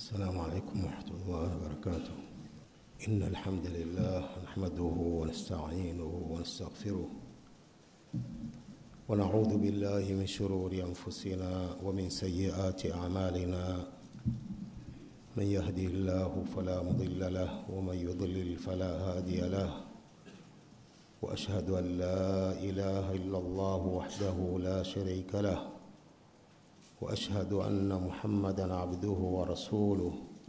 السلام عليكم ورحمة الله وبركاته إن الحمد لله نحمده ونستعينه ونستغفره ونعوذ بالله من شرور أنفسنا ومن سيئات أعمالنا من يهدي الله فلا مضل له ومن يضلل فلا هادي له وأشهد أن لا إله إلا الله وحده لا شريك له واشهد ان محمدا عبده ورسوله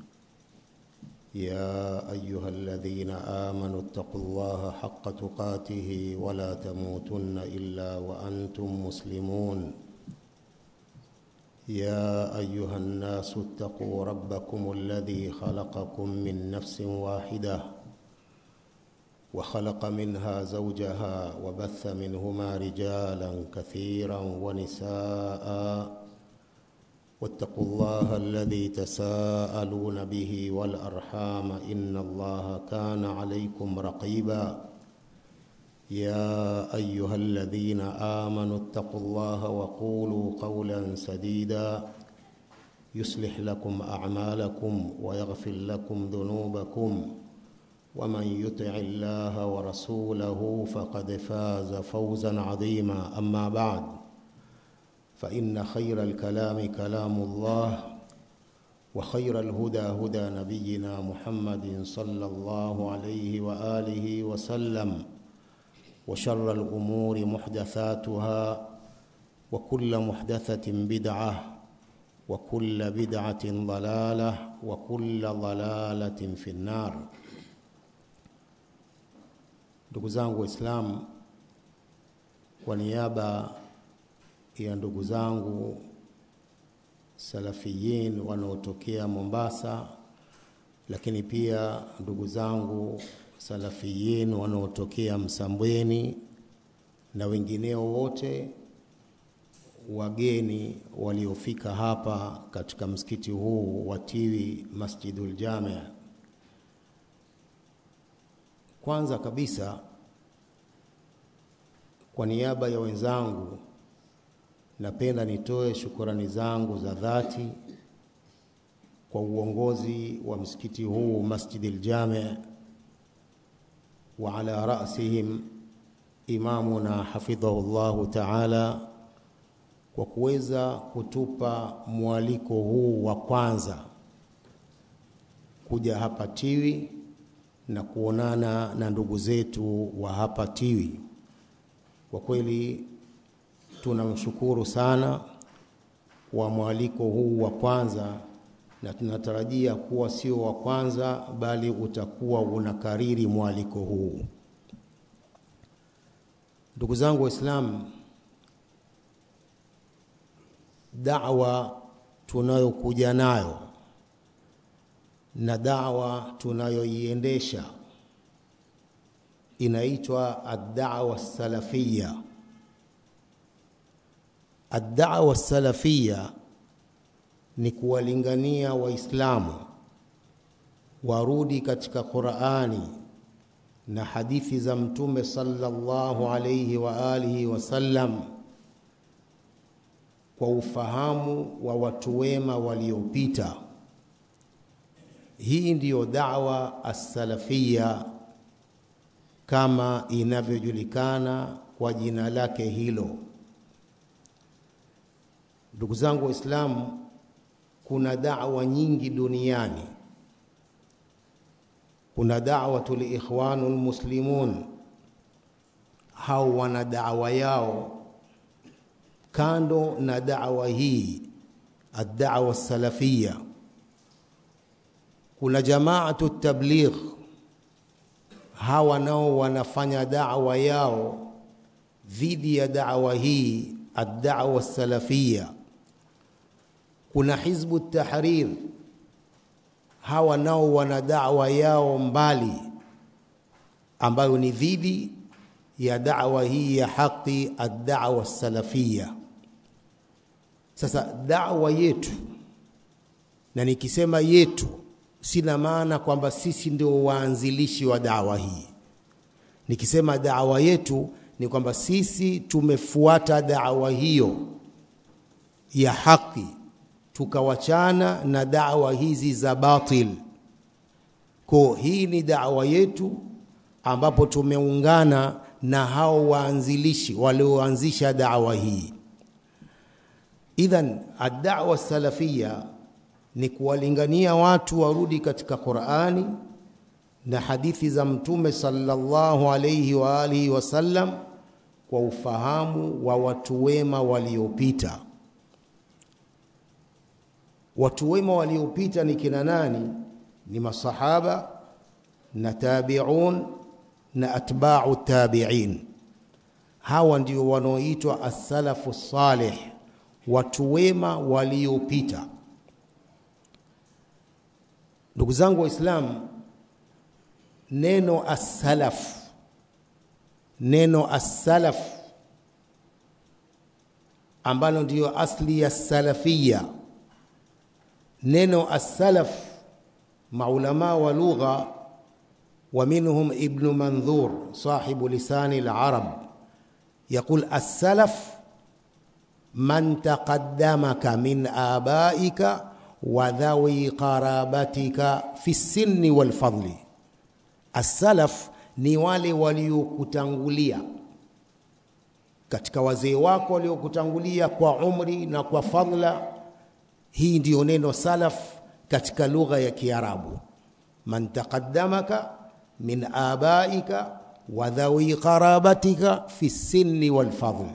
يا ايها الذين امنوا اتقوا الله حق تقاته ولا تموتن الا وانتم مسلمون يا ايها الناس اتقوا ربكم الذي خلقكم من نفس واحده وخلق منها زوجها وبث منهما رجالا كثيرا ونساء واتقوا الله الذي تساءلون به والارحام ان الله كان عليكم رقيبا يا ايها الذين امنوا اتقوا الله وقولوا قولا سديدا يصلح لكم اعمالكم ويغفر لكم ذنوبكم ومن يطع الله ورسوله فقد فاز فوزا عظيما اما بعد فإن خير الكلام كلام الله وخير الهدى هدى نبينا محمد صلى الله عليه وآله وسلم وشر الأمور محدثاتها وكل محدثة بدعة وكل بدعة ضلالة وكل ضلالة في النار ndugu zangu waislamu kwa niaba ya ndugu zangu salafiyin wanaotokea Mombasa, lakini pia ndugu zangu salafiyin wanaotokea Msambweni na wengineo wote wageni waliofika hapa katika msikiti huu wa Tiwi Masjidul Jami. Kwanza kabisa kwa niaba ya wenzangu napenda nitoe shukurani zangu za dhati kwa uongozi wa msikiti huu Masjidil Jami wa ala rasihim imamuna hafidhahu llahu taala kwa kuweza kutupa mwaliko huu wa kwanza kuja hapa Tiwi na kuonana na ndugu zetu wa hapa Tiwi. Kwa kweli tunamshukuru sana kwa mwaliko huu wa kwanza, na tunatarajia kuwa sio wa kwanza, bali utakuwa unakariri mwaliko huu. Ndugu zangu Waislamu, da'wa tunayokuja nayo na da'wa tunayoiendesha inaitwa ad-da'wa salafiyya. Ad-da'wa salafia ni kuwalingania Waislamu warudi katika Qur'ani na hadithi za Mtume sallallahu alayhi wa alihi wasallam kwa ufahamu wa watu wema waliopita. Hii ndiyo da'wa as-salafia kama inavyojulikana kwa jina lake hilo. Ndugu zangu Waislamu, kuna da'wa nyingi duniani. Kuna da'watul ikhwanul muslimun, hao wana da'wa yao kando na da'wa hii ad-da'wa salafia. Kuna jamaatu tabligh, hawa nao wanafanya da'wa yao dhidi ya da'wa hii ad-da'wa salafia kuna hizbu tahrir hawa nao wana da'wa yao mbali ambayo ni dhidi ya da'wa hii ya haki ad-da'wa salafia sasa da'wa yetu na nikisema yetu sina maana kwamba sisi ndio waanzilishi wa da'wa hii nikisema da'wa yetu ni kwamba sisi tumefuata da'wa hiyo ya haki tukawachana na dawa hizi za batil. Kwa hii ni dawa yetu ambapo tumeungana na hao waanzilishi walioanzisha dawa hii. Idhan ad-da'wa salafia ni kuwalingania watu warudi katika Qur'ani na hadithi za Mtume sallallahu alayhi wa alihi wasallam kwa ufahamu wa watu wema waliopita. Watu wema waliopita ni kina nani? Ni masahaba na tabi'un na atba'u tabi'in. Hawa ndio wanaoitwa as-salafu salih, watu wema waliopita. Ndugu zangu Waislamu, neno as-salaf, neno as-salaf ambalo ndiyo asli ya salafia, neno as-salaf, maulama wa lugha ومنهم ابن منذور صاحب لسان العرب يقول السلف من تقدمك من آبائك وذوي قرابتك في السن والفضل السلف ni wale waliokutangulia katika wazee wako waliokutangulia kwa umri na kwa fadla. Hii ndiyo neno salaf katika lugha ya Kiarabu, man taqaddamaka min abaika wa dhawi qarabatika fi sinni wal fadl.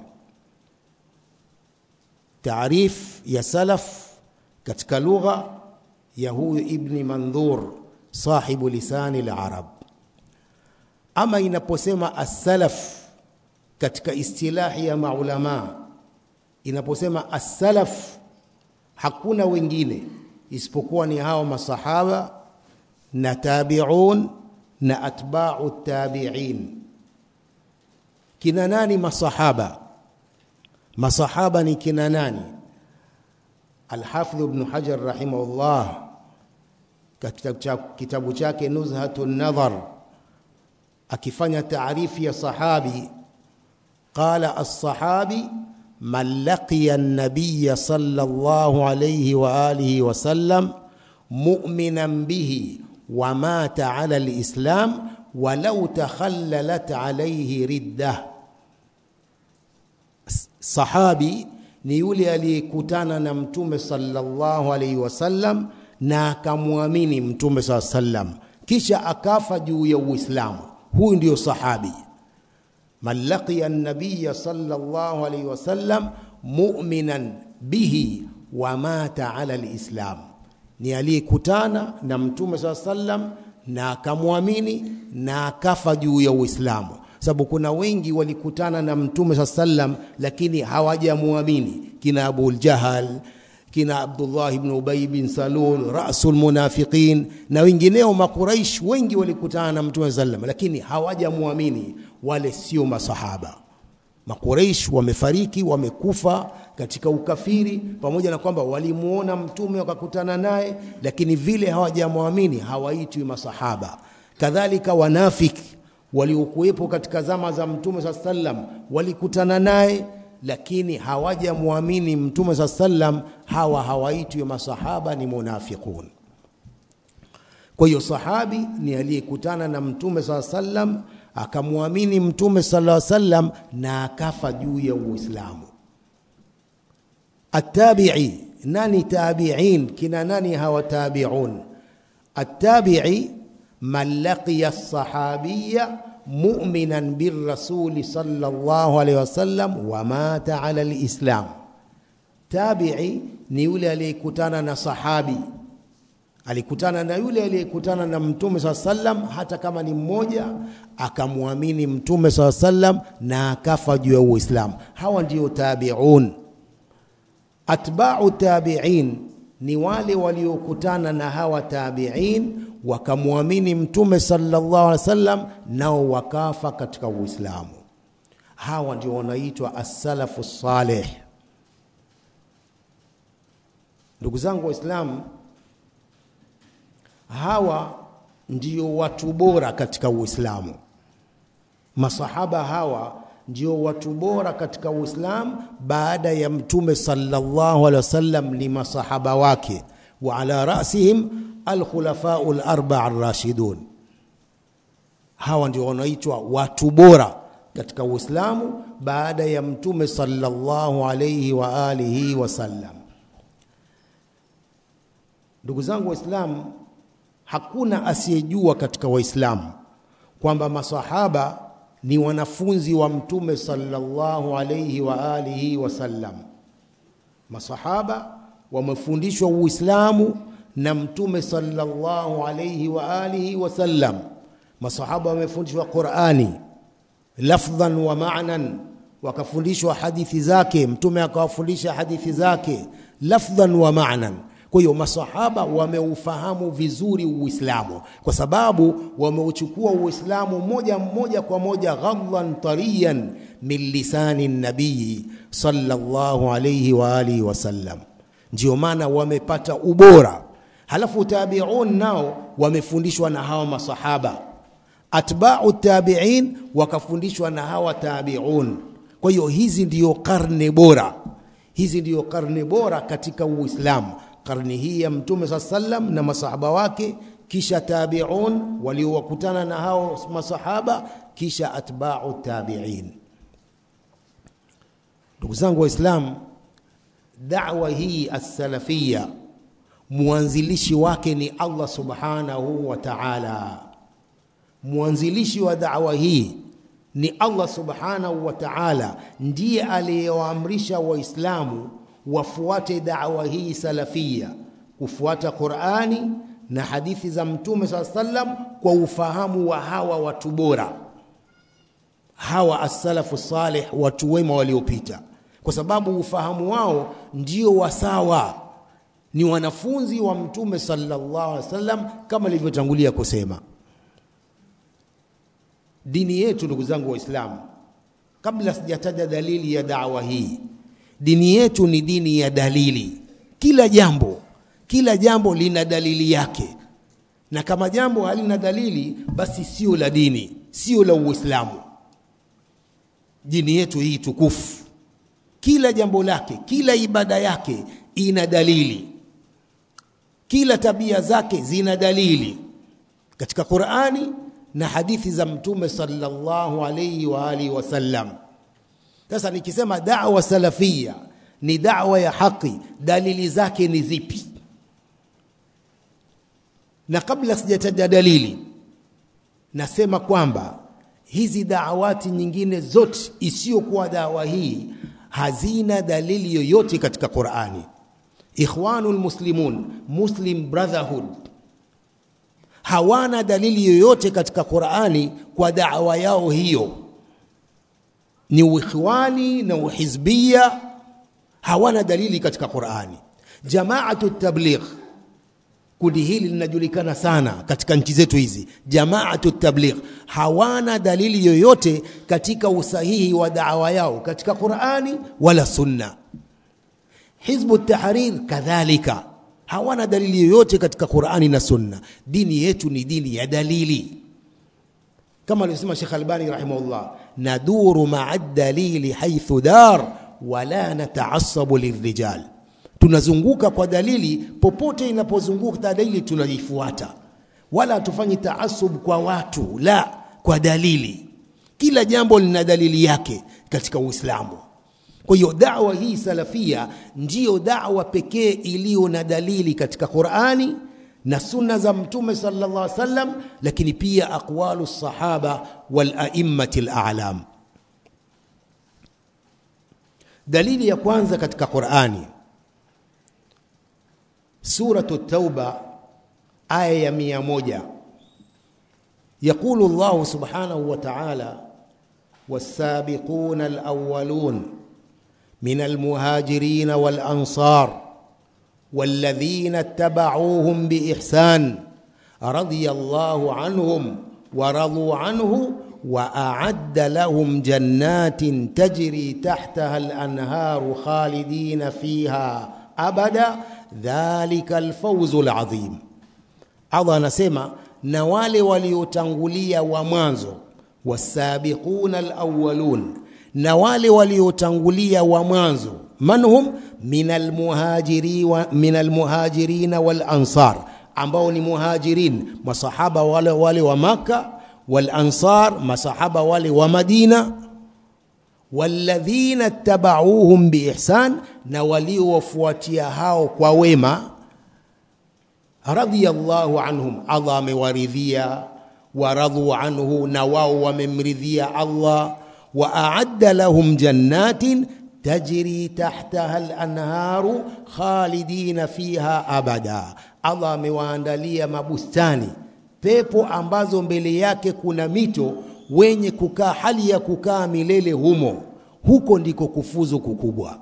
Taarif ya salaf katika lugha ya huyu Ibni Mandhur sahibu lisani al-Arab. Ama inaposema as-salaf katika istilahi ya maulama, inaposema as-salaf hakuna wengine isipokuwa ni hao masahaba na tabi'un na atba'u tabi'in. Kina nani masahaba? Masahaba ni kina nani? Alhafidh Ibn Hajar rahimahullah katika kitabu chake Nuzhatun Nadhar akifanya taarifu ya sahabi qala as-sahabi man laqiya an-nabiy sallallahu alayhi wa alihi wa sallam mu'minan bihi wa mata ala al-islam walau takhallalat alayhi riddah sahabi ni yule aliyekutana na mtume sallallahu alayhi wasallam na akamwamini mtume saa sallam kisha akafa juu ya uislamu huyu ndio sahabi man laqiya an-nabiy sallallahu alayhi wasallam mu'minan bihi wa mata ala al-islam ni aliyekutana na mtume saa sallam na akamwamini na akafa juu ya uislamu sababu kuna wengi walikutana na mtume saa sallam lakini hawajamwamini kina Abu Jahal kina Abdullah ibn Ubay bin Salul rasul munafiqin na wengineo makuraish wengi walikutana na mtume sallam lakini hawajamwamini wale sio masahaba makuraish wamefariki wamekufa katika ukafiri pamoja na kwamba walimuona mtume wakakutana naye lakini vile hawajamwamini hawaitwi masahaba kadhalika wanafiki waliokuwepo katika zama za mtume saa sallam walikutana naye lakini hawajamwamini mtume saa sallam hawa hawaitwi masahaba ni munafiqun kwa hiyo sahabi ni aliyekutana na mtume saa sallam akamwamini mtume sala sallam na akafa juu ya uislamu attabi'i nani tabi'in kina nani hawa tabi'un attabi'i man laqiya as-sahabiyya mu'minan birrasul sallallahu alayhi wasallam wa mata ala al-islam tabi'i ni yule aliyekutana na sahabi alikutana na yule aliyekutana na mtume saa sallam hata kama ni mmoja akamwamini mtume saa sallam na akafa juu ya uislamu hawa ndio tabiun atba'u tabi'in ni wale waliokutana na hawa tabi'in wakamwamini mtume sallallahu alaihi wasallam nao wakafa katika uislamu hawa ndio wanaitwa as-salafu salih ndugu zangu waislamu hawa ndio watu bora katika Uislamu. Masahaba hawa ndio watu bora katika Uislamu baada ya Mtume sallallahu alaihi wasallam ni masahaba wake, wa ala rasihim alkhulafau larba arrashidun. Hawa ndio wanaitwa watu bora katika Uislamu baada ya Mtume sallallahu alaihi wa alihi wasallam. Ndugu zangu Waislamu, hakuna asiyejua katika Waislamu kwamba masahaba ni wanafunzi wa Mtume sallallahu alaihi wa alihi wasallam. Masahaba wamefundishwa Uislamu na Mtume sallallahu alaihi wa alihi wasallam. Masahaba wamefundishwa Qurani lafdhan wa ma'nan, wakafundishwa hadithi zake, Mtume akawafundisha hadithi zake lafdhan wa ma'nan. Kwa hiyo masahaba wameufahamu vizuri Uislamu kwa sababu wameuchukua Uislamu moja moja kwa moja ghadhan tariyan min lisani nabii sallallahu alayhi wa alihi wasallam. Ndio maana wamepata ubora. Halafu tabiun nao wamefundishwa na hawa masahaba, atba'u tabi'in wakafundishwa na hawa tabiun. Kwa hiyo hizi ndiyo karne bora, hizi ndiyo karne bora katika Uislamu karni hii ya Mtume saa sallam na masahaba wake, kisha tabiun waliowakutana na hao masahaba, kisha atba'u tabi'in. Ndugu zangu Waislamu, da'wa hii as-salafia mwanzilishi wake ni Allah subhanahu wa ta'ala. Mwanzilishi wa da'wa hii ni Allah subhanahu wa ta'ala, ndiye aliyewaamrisha Waislamu wafuate da'wa hii salafia, kufuata Qur'ani na hadithi za Mtume saa sallam kwa ufahamu wa hawa watu bora, hawa as-salafu salih, watu wema waliopita, kwa sababu ufahamu wao ndio wasawa, ni wanafunzi wa Mtume sallallahu alaihi wasallam, kama nilivyotangulia kusema. Dini yetu, ndugu zangu Waislamu, kabla sijataja dalili ya da'wa hii dini yetu ni dini ya dalili. Kila jambo, kila jambo lina dalili yake, na kama jambo halina dalili, basi sio la dini, sio la Uislamu. Dini yetu hii tukufu, kila jambo lake, kila ibada yake ina dalili, kila tabia zake zina dalili katika Qur'ani na hadithi za Mtume sallallahu alayhi wa alihi wasallam. Sasa nikisema da'wa salafia ni da'wa ya haki, dalili zake ni zipi? Na kabla sijataja dalili, nasema kwamba hizi da'awati nyingine zote isiyokuwa da'wa hii hazina dalili yoyote katika Qur'ani. Ikhwanul Muslimun, Muslim Brotherhood hawana dalili yoyote katika Qur'ani kwa da'wa yao hiyo ni uikhwani na uhizbia, hawana dalili katika Qur'ani. Jamaatu tabligh, kundi hili linajulikana sana katika nchi zetu hizi. Jamaatu tabligh hawana dalili yoyote katika usahihi wa da'wa yao katika Qur'ani wala Sunna. Hizbu Tahrir kadhalika hawana dalili yoyote katika Qur'ani na Sunna. Dini yetu ni dini ya dalili kama alivyosema Sheikh Albani rahimahullah, naduru maa dalili haithu dar wala nataasabu lirijal, tunazunguka kwa dalili popote inapozunguka dalili tunaifuata, wala hatufanyi taasub kwa watu, la, kwa dalili. Kila jambo lina dalili yake katika Uislamu. Kwa hiyo da'wa hii salafia ndiyo da'wa pekee iliyo na dalili katika Qur'ani na sunna za Mtume sallallahu alaihi wasallam, lakini pia aqwalu sahaba wal a'immati al-a'lam. Dalili ya kwanza katika Qur'ani, suratu Tauba aya ya mia moja yaqulu Allahu subhanahu wa ta'ala was-sabiquna al-awwalun min al-muhajirin wal-ansar والذين اتبعوهم بإحسان رضي الله عنهم ورضوا عنه وأعد لهم جنات تجري تحتها الأنهار خالدين فيها أبدا ذلك الفوز العظيم Allah anasema na wale waliotangulia wa mwanzo wasabiquna alawwalun na wale waliotangulia wa mwanzo manhum min almuhajiri wa, min almuhajirina wal ansar ambao ni muhajirin masahaba wale wale wa maka wal ansar masahaba wale wa madina walladhina tabauhum biihsan na waliowafuatia hao kwa wema radiyallahu anhum Allah amewaridhia waradhu anhu na wao wamemridhia Allah wa aadda lahum jannatin tajri tahtaha al-anharu khalidina fiha abada Allah amewaandalia mabustani pepo ambazo mbele yake kuna mito wenye kukaa hali ya kukaa milele humo huko ndiko kufuzu kukubwa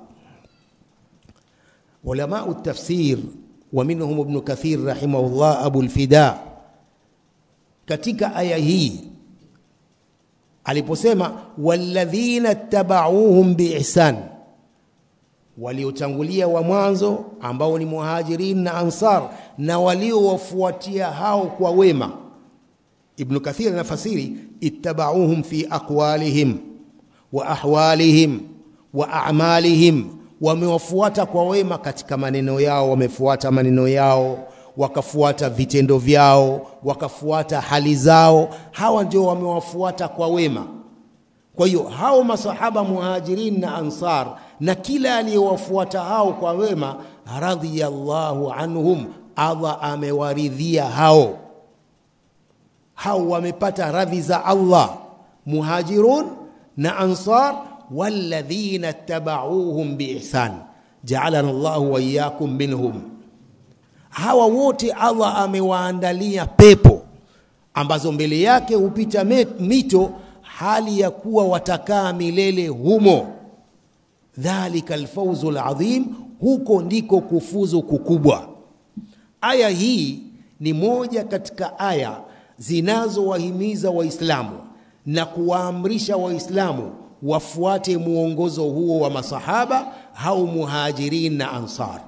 ulamau tafsir wa minhum ibn kathir rahimahullah abu al-fida katika aya hii aliposema walladhina tabauhum biihsan waliotangulia wa mwanzo ambao ni muhajirin na ansar na waliowafuatia hao kwa wema ibn kathir anafasiri ittabauhum fi aqwalihim wa ahwalihim wa a'malihim wamewafuata kwa wema katika maneno yao wamefuata maneno yao wakafuata vitendo vyao wakafuata hali zao hawa ndio wamewafuata kwa wema kwa hiyo hao masahaba muhajirin na ansar na kila aliyewafuata hao kwa wema radhiyallahu anhum Allah amewaridhia hao hao wamepata radhi za Allah muhajirun na ansar walladhina tabauhum biihsan ja'alana Allah wa iyyakum minhum hawa wote Allah amewaandalia pepo ambazo mbele yake hupita mito hali ya kuwa watakaa milele humo dhalika alfawzu alazim huko ndiko kufuzu kukubwa aya hii ni moja katika aya zinazowahimiza waislamu na kuwaamrisha waislamu wafuate muongozo huo wa masahaba au muhajirin na ansar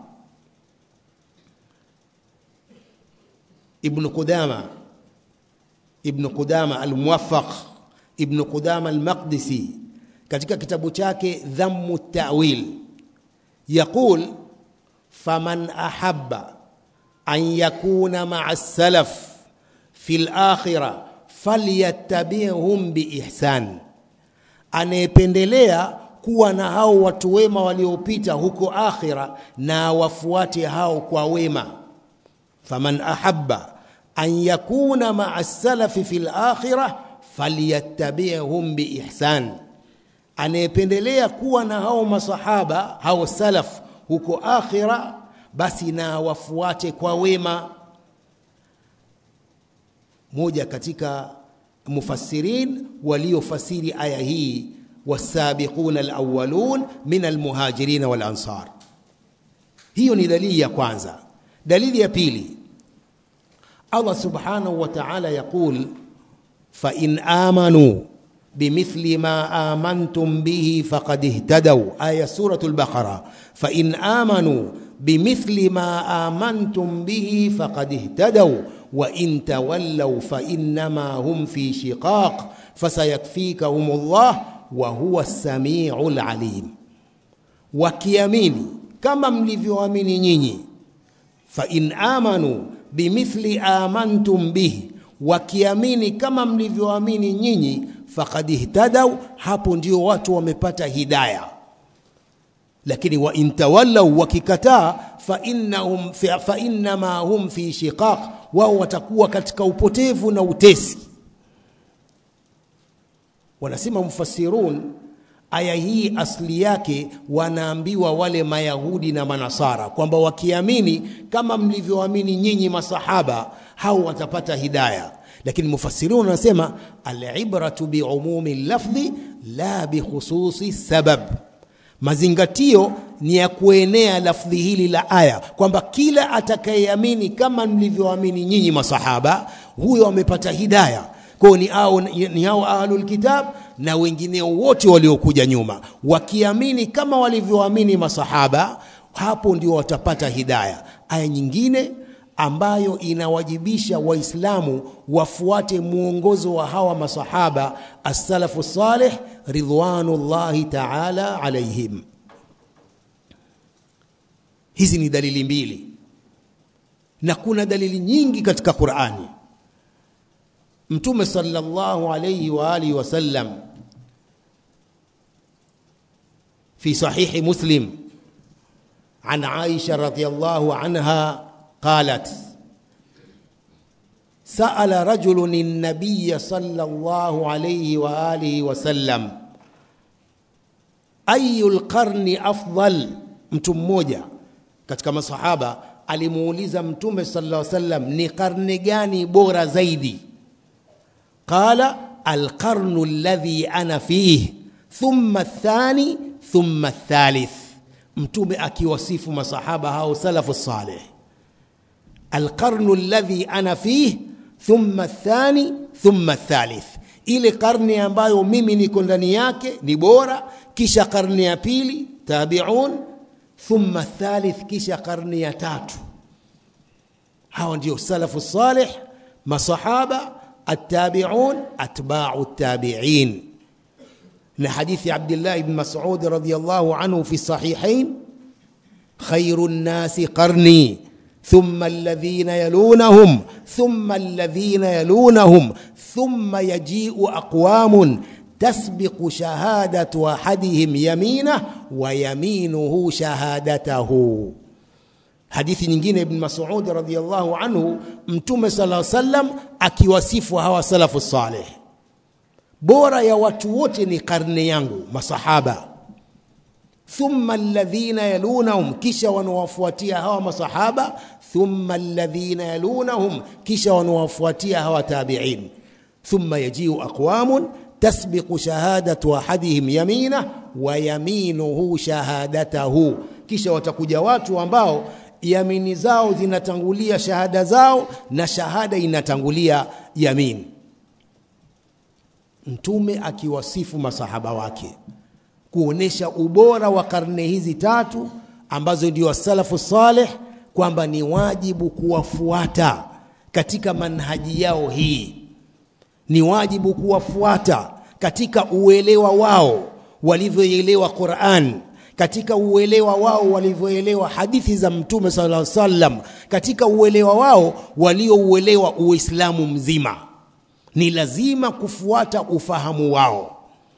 ibn qudama ibn qudama almuwaffaq ibn qudama almaqdisi katika kitabu chake dhammu ta'wil yaqul faman ahabba an yakuna ma'a salaf fi al-akhirah falyattabi'hum biihsan anayependelea kuwa na hao watu wema waliopita huko akhira na wafuate hao kwa wema faman ahabba an yakuna ma'a salafi fil akhirah falyattabi'hum biihsan anayependelea kuwa na hao masahaba hao salaf huko akhira basi na wafuate kwa wema moja katika mufassirin waliofasiri aya hii wasabiquna alawwalun min almuhajirin wal ansar hiyo ni dalili ya kwanza dalili ya pili Allah subhanahu wa ta'ala yaqul fa in amanu بمثل ما آمنتم به فقد اهتدوا آية سورة البقرة فإن آمنوا بمثل ما آمنتم به فقد اهتدوا وإن تولوا فإنما هم في شقاق فسيكفيكهم الله وهو السميع العليم wakiamini kama mlivyoamini nyinyi fa in amanu bimithli amantum bihi wakiamini kama mlivyoamini nyinyi faqad ihtadau hapo ndio watu wamepata hidaya lakini wa intawallau wakikataa fa innahum fa innama hum fi shiqaq wao watakuwa katika upotevu na utesi wanasema mufassirun aya hii asli yake wanaambiwa wale mayahudi na manasara kwamba wakiamini kama mlivyoamini nyinyi masahaba hao watapata hidaya lakini mufassirun wanasema alibratu biumumi lafdhi la bikhususi sabab mazingatio ni ya kuenea lafdhi hili la aya kwamba kila atakayeamini kama mlivyoamini nyinyi masahaba huyo amepata hidaya kwao ni, au, ni hao ahlul kitab na wengineo wote waliokuja nyuma wakiamini kama walivyoamini masahaba hapo ndio watapata hidaya aya nyingine ambayo inawajibisha waislamu wafuate mwongozo wa hawa masahaba as-salafu salih ridwanullahi ta'ala alaihim hizi ni dalili mbili na kuna dalili nyingi katika Qur'ani Mtume sallallahu alayhi wa alihi wasallam في صحيح مسلم عن عائشة رضي الله عنها قالت سأل رجل النبي صلى الله عليه وآله وسلم أي القرن أفضل mtu mmoja katika masahaba alimuuliza mtume sallallahu alaihi wasallam ni karne gani bora zaidi qala alqarnu alladhi ana fihi thumma athani thumma athalith mtume akiwasifu masahaba hao salafu salih alqarnu alladhi ana fih thumma athani thumma athalith ile karne ambayo mimi niko ndani yake ni bora kisha karne ya pili tabiun thumma athalith kisha karne ya tatu hao ndio salafu salih masahaba التابعون أتباع التابعين لحديث عبد الله بن مسعود رضي الله عنه في الصحيحين خير الناس قرني ثم الذين يلونهم ثم الذين يلونهم ثم يجيء أقوام تسبق شهادة أحدهم يمينه ويمينه شهادته hadithi nyingine ibn Mas'ud radhiyallahu anhu mtume sallallahu alaihi wasallam akiwasifu hawa salafu salih bora ya watu wote ni karne yangu masahaba thumma alladhina yalunahum kisha wanawafuatia hawa masahaba thumma alladhina yalunahum kisha wanawafuatia hawa tabi'in thumma yajiu aqwamun tasbiqu shahadatu ahadihim yamina wa yaminuhu shahadatahu kisha watakuja watu ambao yamini zao zinatangulia shahada zao na shahada inatangulia yamin mtume akiwasifu masahaba wake kuonesha ubora wa karne hizi tatu ambazo ndio salafu saleh kwamba ni wajibu kuwafuata katika manhaji yao hii ni wajibu kuwafuata katika uelewa wao walivyoelewa Qur'an katika uelewa wao walivyoelewa hadithi za mtume sallallahu alaihi wasallam katika uelewa wao waliouelewa uislamu mzima ni lazima kufuata ufahamu wao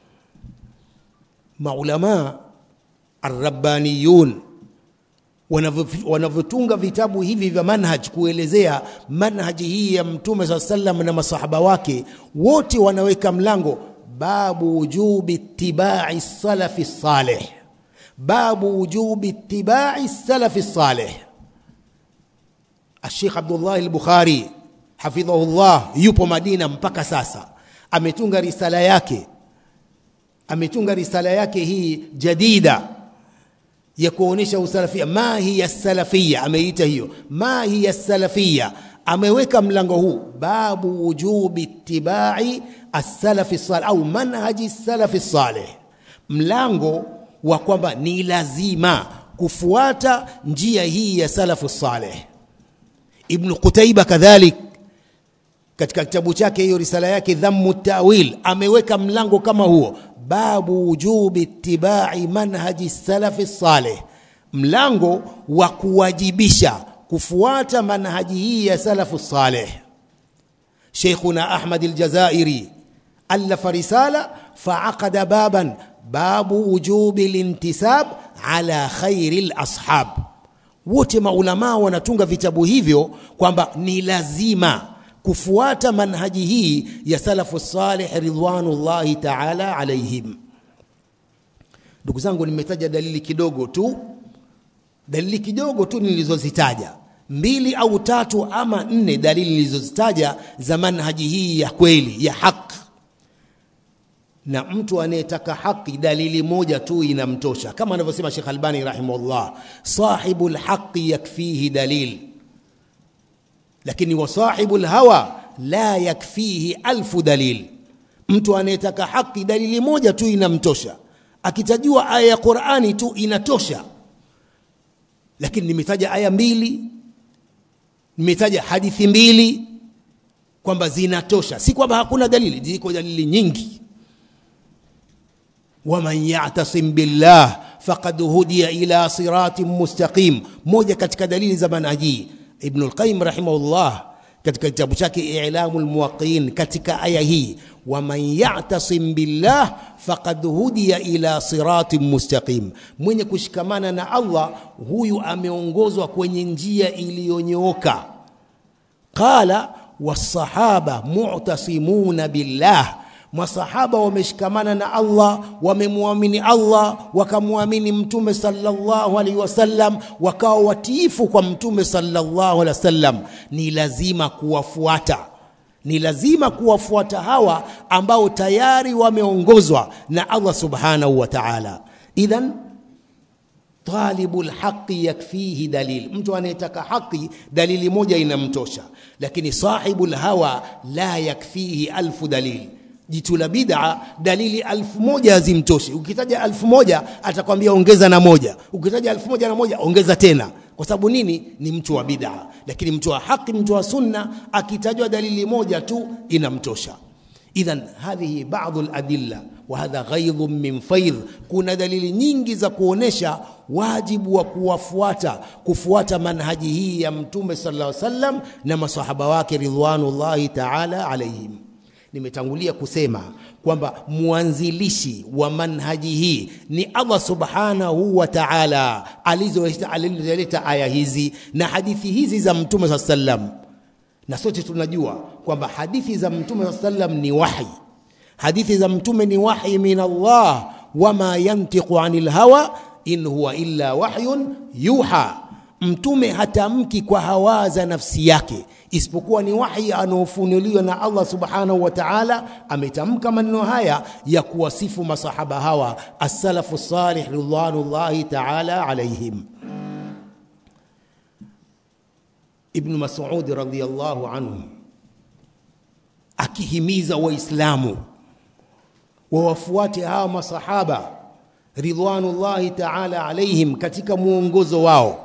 maulama arrabbaniyun wanavyotunga vitabu hivi vya manhaj kuelezea manhaji hii ya mtume saa sallam na masahaba wake wote wanaweka mlango babu wujubi ittibai salafi salih babu wujubi ittibai salafi salih Sheikh Abdullah al-Bukhari hafidhahullah yupo Madina mpaka sasa ametunga risala yake ametunga risala yake hii jadida ya kuonesha usalafia ma hiya salafia ameita hiyo ma hiya salafia ameweka mlango huu babu wujubi ittibai as-salafi salih au manhaji salafi salih mlango wa kwamba ni lazima kufuata njia hii ya salafu salih ibn Qutaiba kadhalik katika kitabu chake hiyo risala yake dhammu tawil ameweka mlango kama huo babu wujubi ittibai manhaji salafi salih mlango wa kuwajibisha kufuata manhaji hii ya salafu salih Sheikhuna Ahmad al-Jazairi alafa risala faaqada baban babu wujubi lintisab ala khairi al-ashab wote maulamaa wanatunga vitabu hivyo kwamba ni lazima kufuata manhaji hii ya salafu salih ridwanullahi ta'ala alaihim ndugu zangu nimetaja dalili kidogo tu dalili kidogo tu nilizozitaja mbili au tatu ama nne dalili nilizozitaja za manhaji hii ya kweli ya haki na mtu anayetaka haki dalili moja tu inamtosha kama anavyosema Sheikh Albani rahimahullah sahibul haqi yakfihi dalil lakini wa sahibul hawa la yakfihi alfu dalil mtu anayetaka haki dalili moja tu inamtosha akitajua aya ya Qur'ani tu inatosha lakini nimetaja aya mbili nimetaja hadithi mbili kwamba zinatosha si kwamba hakuna dalili ziko dalili nyingi waman yatasim billah faqad hudiya ila siratin mustaqim moja katika dalili za manhaji ibn al-qayyim rahimahullah katika kitabu chake i'lamu lmuwaqiin katika aya hii waman yatasim billah faqad hudiya ila siratin mustaqim mwenye kushikamana na allah huyu ameongozwa kwenye njia iliyonyooka qala wasahaba mu'tasimuna billah masahaba wameshikamana na Allah wamemwamini Allah wakamwamini mtume sallallahu alaihi wasallam wakawa watiifu kwa mtume sallallahu alaihi wasallam ni lazima kuwafuata ni lazima kuwafuata hawa ambao tayari wameongozwa na Allah subhanahu wa ta'ala idhan talibu lhaqi yakfihi dalil mtu anayetaka haki dalili moja inamtosha lakini sahibu lhawa la yakfihi alfu dalili jitu la bid'a dalili alfu moja hazimtoshi ukitaja alfu moja atakwambia ongeza na moja ukitaja alfu moja na moja ongeza tena kwa sababu nini ni mtu wa bid'a lakini mtu wa haki mtu wa sunna akitajwa dalili moja tu inamtosha idhan hadhihi ba'dhu al-adilla wa hadha ghaidhun min faidh kuna dalili nyingi za kuonesha wajibu wa kuwafuata kufuata manhaji hii ya mtume sallallahu alaihi wasallam na masahaba wake ridwanullahi ta'ala alaihim nimetangulia kusema kwamba mwanzilishi wa manhaji hii ni Allah subhanahu wa ta'ala alizoleta aya hizi na hadithi hizi za mtume saa sallam na sote tunajua kwamba hadithi za mtume saa sallam ni wahi hadithi za mtume ni wahi min Allah wama yantiqu anil hawa in huwa illa wahyun yuha mtume hatamki kwa hawa za nafsi yake isipokuwa ni wahi anaofunuliwa na Allah subhanahu wa ta'ala ametamka maneno haya ya kuwasifu masahaba hawa as-salafu salih ridwanullahi ta'ala alaihim Ibn Mas'ud radhiyallahu anhu akihimiza waislamu wawafuate hawa masahaba ridwanullahi ta'ala alaihim katika muongozo wao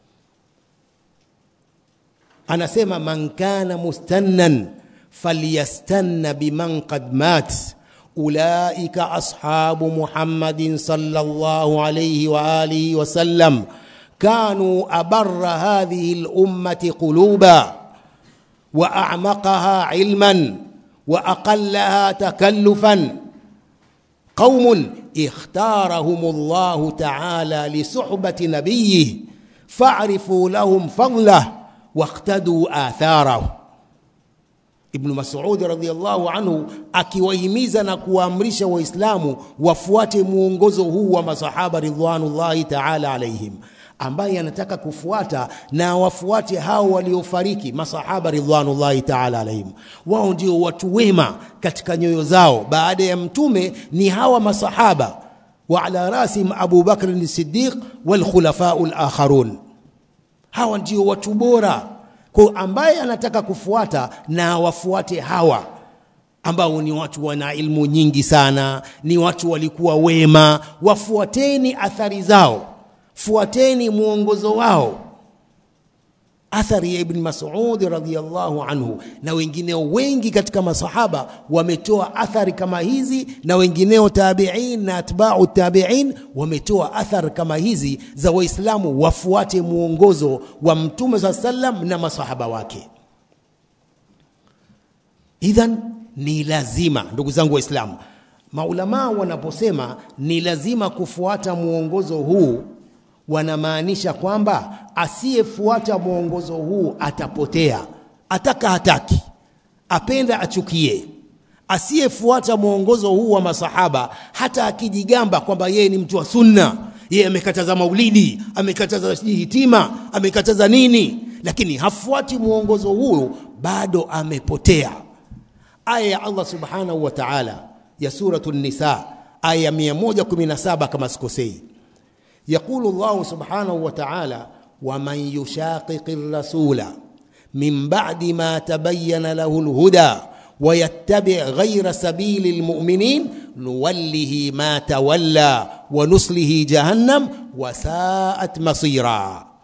anasema man kana mustannan falyastanna biman qad mat ulaika ashabu muhammadin sallallahu alayhi wa alihi wa sallam كانوا أبر هذه الأمة قلوبا وأعمقها علما وأقلها تكلفا قوم اختارهم الله تعالى لصحبة نبيه فاعرفوا لهم فضله واقتدوا آثاره Ibn Mas'ud radhiyallahu anhu akiwahimiza na kuwaamrisha Waislamu wafuate muongozo huu wa masahaba ridwanullahi ta'ala alaihim ambaye anataka kufuata na wafuate hao waliofariki masahaba ridwanullahi ta'ala alaihim wao ndio watu wema katika nyoyo zao baada ya mtume ni hawa masahaba wa ala rasim Abu Bakr as-Siddiq wal khulafa'u al-akharun hawa ndio watu bora kwa ambaye anataka kufuata na wafuate hawa ambao ni watu wana ilmu nyingi sana ni watu walikuwa wema wafuateni athari zao fuateni mwongozo wao athari ya ibn Mas'ud radhiyallahu anhu na wengineo wengi katika masahaba wametoa athari kama hizi na wengineo tabi'in na atba'u tabi'in wametoa athari kama hizi za waislamu wafuate mwongozo wa mtume sa sallam na masahaba wake idhan ni lazima ndugu zangu waislamu maulamaa wanaposema ni lazima kufuata mwongozo huu wanamaanisha kwamba asiyefuata mwongozo huu atapotea ataka hataki apenda achukie asiyefuata mwongozo huu wa masahaba hata akijigamba kwamba yeye ni mtu wa sunna yeye amekataza maulidi amekataza hitima amekataza nini lakini hafuati mwongozo huu bado amepotea aya ya Allah subhanahu wa ta'ala ya suratu nisa aya 117 kama sikosei يقول الله سبحانه وتعالى ومن يشاقق الرسول من بعد ما تبين له الهدى ويتبع غير سبيل المؤمنين نوله ما تولى ونصله جهنم وساءت مصيرا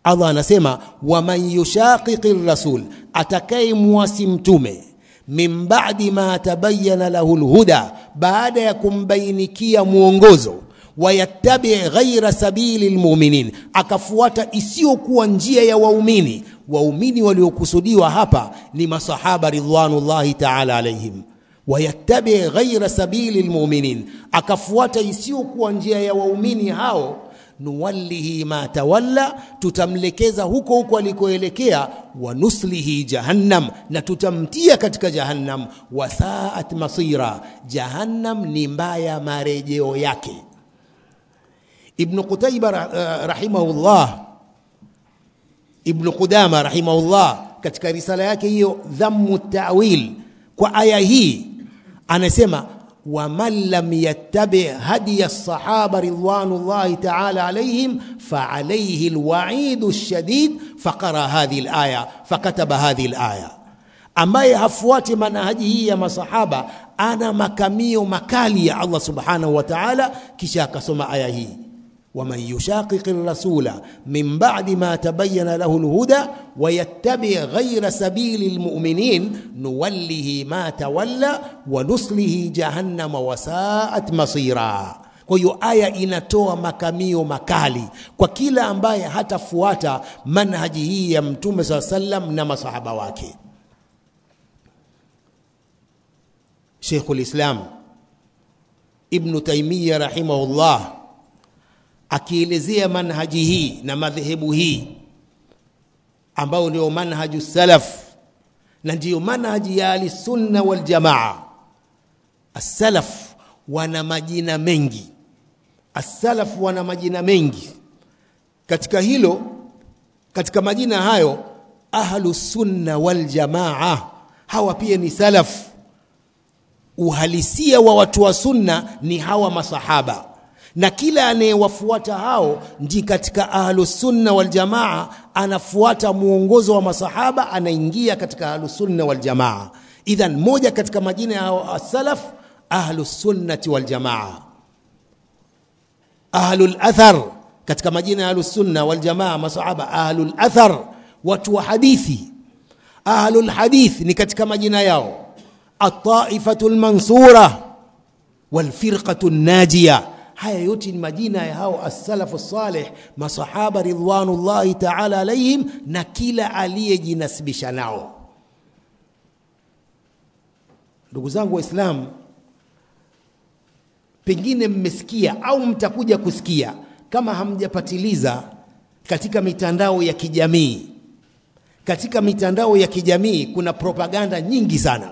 Allah anasema waman yushaqiqi rasul, atakayemwasi mtume min ba'di ma tabayyana lahu lhuda, baada ya kumbainikia mwongozo wayattabi ghaira sabili lmuminin, akafuata isiyokuwa njia ya waumini. Waumini waliokusudiwa hapa ni masahaba ridwanullahi taala alaihim. Wayattabi ghaira sabili lmuminin, akafuata isiyokuwa njia ya waumini hao nuwallihi ma tawalla, tutamlekeza huko huko alikoelekea. Wa nuslihi jahannam, na tutamtia katika jahannam. Wasaat masira, jahannam ni mbaya marejeo yake. Ibn Qutayba uh, rahimahullah, Ibn Qudama rahimahullah katika risala yake hiyo Dhammu Tawil kwa aya hii anasema waman lam yattabi hadiya sahaba ridwanullahi taala alaihim faalaihi lwaidu lshadid faqara hadhihi laya fakataba hadhihi laya, ambaye hafuati manhaji hii ya masahaba ana makamio makali ya Allah subhanahu wa taala, kisha akasoma aya hii waman yushaqiqi rasula min ba'di ma tabayyana lahu alhuda wa yattabi ghayra sabili almu'minin nuwallihi ma tawalla wa nuslihi jahannama wa sa'at masira. Kwa hiyo aya inatoa makamio makali kwa kila ambaye hatafuata manhaji hii ya Mtume saa sallam na masahaba wake. Sheikhul Islam Ibnu Taimiyya rahimahullah akielezea manhaji hii na madhehebu hii ambayo ndio manhaju salaf na ndiyo manhaji ya ahlisunna waljamaa. Assalaf wana majina mengi, assalaf wana majina mengi. Katika hilo, katika majina hayo ahlusunna waljamaa, hawa pia ni salaf. Uhalisia wa watu wa sunna ni hawa masahaba na kila anayewafuata hao ndi katika ahlusunna waljamaa, anafuata mwongozo wa masahaba, anaingia katika ahlusunna waljamaa. Idhan, moja katika majina ya salaf ahlusunnati waljamaa. Ahlul athar katika majina ya ahlusunna waljamaa, masahaba ahlul athar, watu wa hadithi. Ahlul hadith ni katika majina yao, ataifatu lmansura walfirqatu najiya Haya yote ni majina ya hao as-salafu salih, masahaba ridwanullahi taala alaihim, na kila aliyejinasibisha nao. Ndugu zangu Waislamu, pengine mmesikia au mtakuja kusikia, kama hamjapatiliza, katika mitandao ya kijamii, katika mitandao ya kijamii kuna propaganda nyingi sana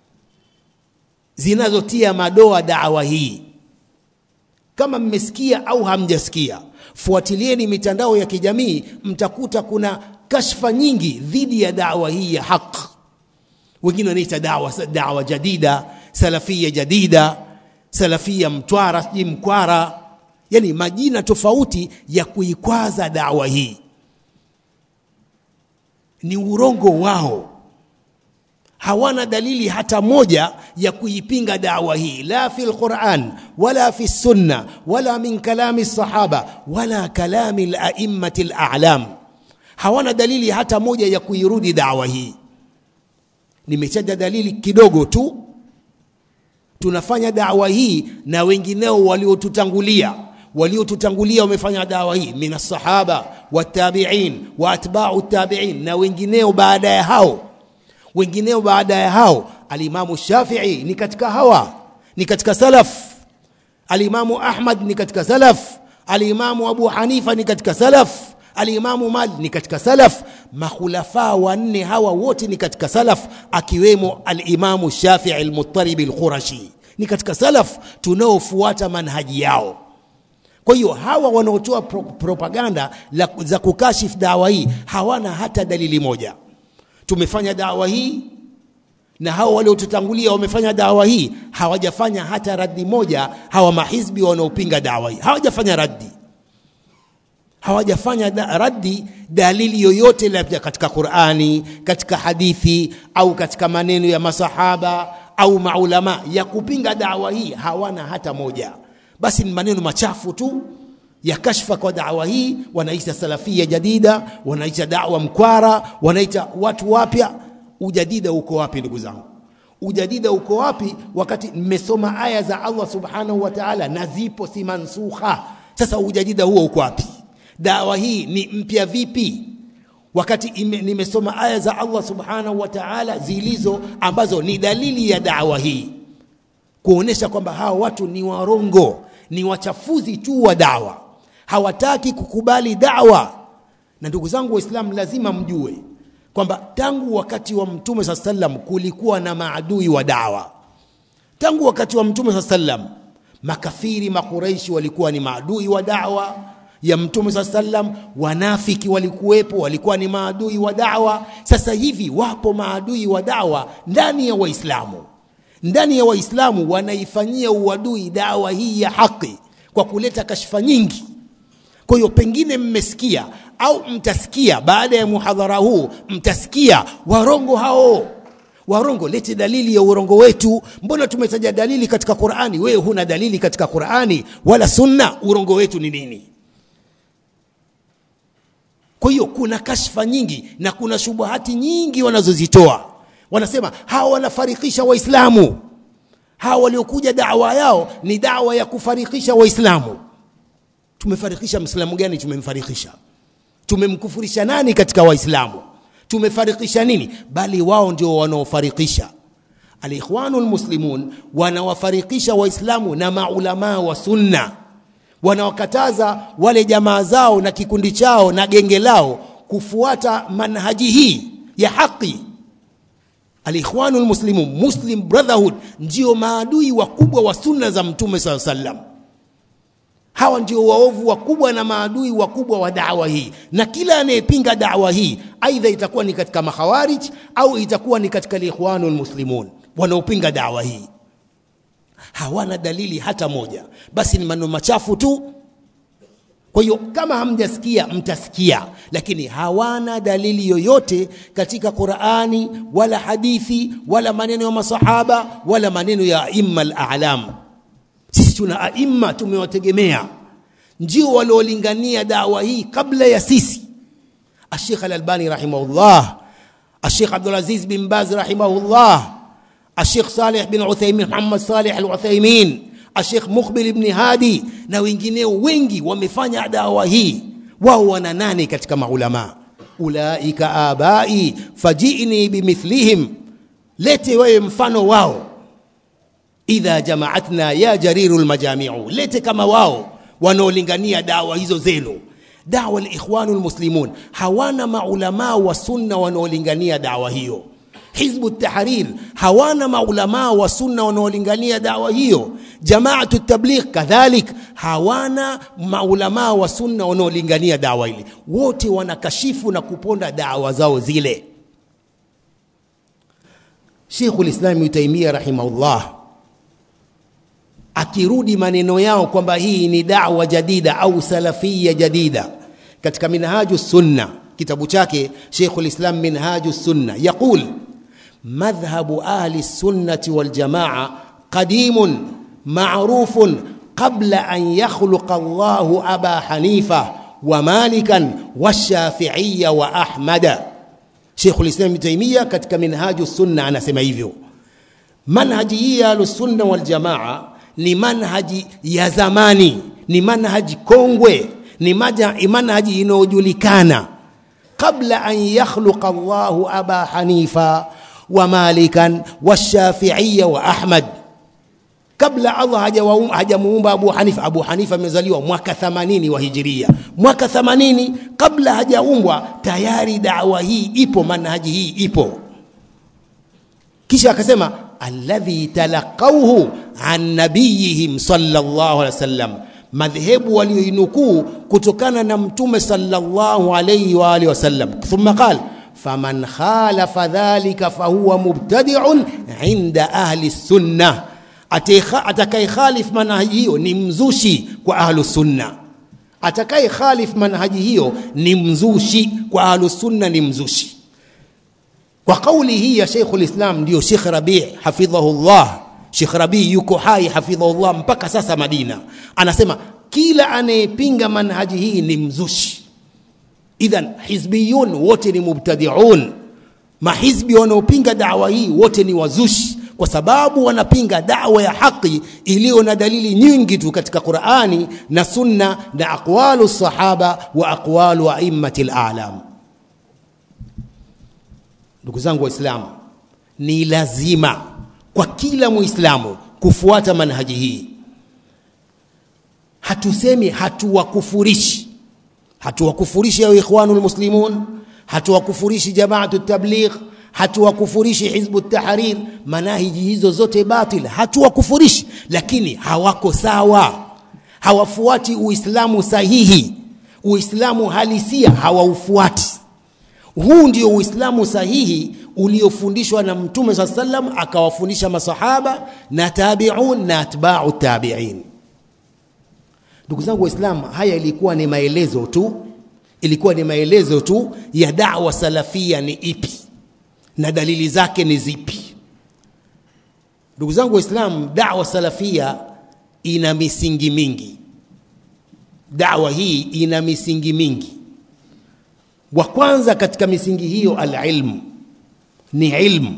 zinazotia madoa dawa hii kama mmesikia au hamjasikia, fuatilieni mitandao ya kijamii, mtakuta kuna kashfa nyingi dhidi ya dawa hii ya haq. Wengine wanaita dawa, dawa jadida, salafia jadida, salafia Mtwara, sijui Mkwara, yani majina tofauti ya kuikwaza dawa hii. Ni urongo wao hawana dalili hata moja ya kuipinga dawa hii, la fi lquran wala fi sunna wala min kalami sahaba wala kalami laimati lalam. Hawana dalili hata moja ya kuirudi dawa hii. Nimetaja dalili kidogo tu. Tunafanya dawa hii na wengineo waliotutangulia waliotutangulia wamefanya dawa hii min alsahaba watabiin wa atbau tabiin na wengineo baada ya hao wengineo baada ya hao. Alimamu Shafii ni katika hawa, ni katika salaf. Alimamu Ahmad ni katika salaf. Alimamu Abu Hanifa ni katika salaf. Alimamu Malik ni katika salaf. Makhulafa wanne hawa wote ni katika salaf, akiwemo Alimamu Shafii Almuttaribi Alqurashi ni katika salaf tunaofuata manhaji yao. Kwa hiyo hawa wanaotoa pro propaganda la, za kukashifu dawa hii hawana hata dalili moja tumefanya dawa hii na hao waliotutangulia wamefanya dawa hii, hawajafanya hata raddi moja. Hawa mahizbi wanaopinga dawa hii hawajafanya raddi, hawajafanya da, raddi dalili yoyote labda katika Qur'ani, katika hadithi au katika maneno ya masahaba au maulama ya kupinga dawa hii, hawana hata moja. Basi ni maneno machafu tu ya kashfa kwa dawa hii, wanaita salafia jadida, wanaita dawa mkwara, wanaita watu wapya. Ujadida uko wapi ndugu zangu? Ujadida uko wapi wakati mmesoma aya za Allah subhanahu wa ta'ala na zipo si mansukha? Sasa ujadida huo uko wapi? Dawa hii ni mpya vipi? wakati ime, nimesoma aya za Allah subhanahu wa ta'ala zilizo ambazo ni dalili ya dawa hii kuonesha kwamba hawa watu ni warongo, ni wachafuzi tu wa dawa, hawataki kukubali dawa. Na ndugu zangu Waislamu, lazima mjue kwamba tangu wakati wa Mtume saa sallam kulikuwa na maadui wa dawa. Tangu wakati wa Mtume saa sallam makafiri Makureishi walikuwa ni maadui wa dawa ya Mtume saa sallam, wanafiki walikuwepo, walikuwa ni maadui wa dawa. Sasa hivi wapo maadui wa dawa ndani ya Waislamu ndani ya Waislamu wanaifanyia uadui dawa hii ya haki kwa kuleta kashfa nyingi. Kwa hiyo pengine mmesikia au mtasikia baada ya muhadhara huu, mtasikia warongo hao warongo. Lete dalili ya urongo wetu. Mbona tumetaja dalili katika Qur'ani, wewe huna dalili katika Qur'ani wala Sunna? Urongo wetu ni nini? Kwa hiyo kuna kashfa nyingi na kuna shubuhati nyingi wanazozitoa wanasema hawa wanafarikisha Waislamu. Hawa waliokuja dawa yao ni dawa ya kufarikisha Waislamu. Tumefarikisha Mwislamu gani? Tumemfarikisha, tumemkufurisha nani katika Waislamu? Tumefarikisha nini? Bali wao ndio wanaofarikisha. Alikhwanul Muslimun wanawafarikisha Waislamu na maulamaa wa Sunna, wanawakataza wale jamaa zao na kikundi chao na genge lao kufuata manhaji hii ya haki. Alikhwanul Muslimun, Muslim Brotherhood, ndio maadui wakubwa wa sunna za Mtume saa sallam. Hawa ndio waovu wakubwa na maadui wakubwa wa dawa hii, na kila anayepinga dawa hii aidha itakuwa ni katika makhawarij au itakuwa ni katika Alikhwanul Muslimun wanaopinga dawa hii. Hawana dalili hata moja, basi ni maneno machafu tu. Kwa hiyo kama hamjasikia mtasikia, lakini hawana dalili yoyote katika Qur'ani wala hadithi wala maneno ya masahaba wala maneno ya aimma al-a'lam. Sisi tuna aimma tumewategemea, ndio waliolingania dawa hii kabla ya sisi. Ashekh Al-Albani rahimahullah, Ashekh Abdul Aziz bin Baz rahimahullah, Ashekh Saleh bin Uthaymin, Muhammad Saleh Al-Uthaymin Ashekh Mukhbil ibn Hadi na wengineo wengi wamefanya dawa hii. Wao wana nane katika maulama, ulaika abai fajini bimithlihim, lete wewe mfano wao. Idha jamaatna ya jariru lmajamiu, lete kama wao wanaolingania dawa hizo zenu. Dawa likhwanu lmuslimun hawana maulamaa wa sunna wanaolingania dawa hiyo. Hizbu Tahrir hawana maulamaa wa sunna wanaolingania dawa hiyo. Jamaatu Tabligh kadhalik hawana maulamaa wa sunna wanaolingania dawa ile. Wote wanakashifu na kuponda dawa zao zile. Sheikhul Islam Ibn Taymiyyah rahimahullah akirudi maneno yao kwamba hii ni dawa jadida au salafia jadida katika Minhaju Sunna, kitabu chake Sheikhul Islam Minhaju Sunna yaqul مذهب أهل السنة والجماعة قديم معروف قبل أن يخلق الله أبا حنيفة ومالكا والشافعية وأحمد شيخ الإسلام ابن تيمية katika منهاج السنة anasema hivyo manhaji hii ya ahlusunna waljamaa ni manhaji ya zamani ni manhaji kongwe ni manhaji inayojulikana qabla an yakhluqa Allahu aba hanifa wa malikan washafiia wa ahmad kabla allah hajamuumba abu hanifa abu hanifa amezaliwa mwaka 80 wa hijiria mwaka 80 kabla hajaumbwa tayari dawa hii ipo manhaji hii ipo kisha akasema alladhi talaqauhu an nabiyihim sallallahu alaihi wasallam madhehebu walioinukuu kutokana na mtume sallallahu alaihi wa alihi wasallam thumma qala faman khalafa dhalika fahuwa mubtadiun inda ahli sunna, atakaye khalif manhaji hiyo ni mzushi kwa ahlu sunna. Atakaye khalif manhaji hiyo ni mzushi kwa ahlu sunna, ni mzushi. Kwa kauli hii ya Sheikhul Islam ndio Sheikh Rabi hafidhahullah. Sheikh Rabi yuko hai hafidhahullah mpaka sasa Madina, anasema kila anayepinga manhaji hii ni mzushi idhan hizbiyun wote ni mubtadiun mahizbi wanaopinga dawa hii wote ni wazushi kwa sababu wanapinga dawa ya haki iliyo na dalili nyingi tu katika Qur'ani na Sunna na aqwalu sahaba wa aqwalu a'immati al-a'lam. Ndugu zangu Waislamu, ni lazima kwa kila Muislamu kufuata manhaji hii. Hatusemi hatuwakufurishi, hatuwakufurishi ya ikhwanul muslimun, hatuwakufurishi jamaatu tabligh hatuwakufurishi hizbu tahrir manahiji hizo zote batil hatuwakufurishi lakini hawako sawa hawafuati uislamu sahihi uislamu halisia hawaufuati huu ndio uislamu sahihi uliofundishwa na mtume saa salam akawafundisha masahaba na tabiun na atbau tabiin ndugu zangu waislamu haya ilikuwa ni maelezo tu ilikuwa ni maelezo tu ya dawa salafia ni ipi na dalili zake ni zipi ndugu zangu waislamu dawa salafia ina misingi mingi dawa hii ina misingi mingi wa kwanza katika misingi hiyo alilmu ni ilmu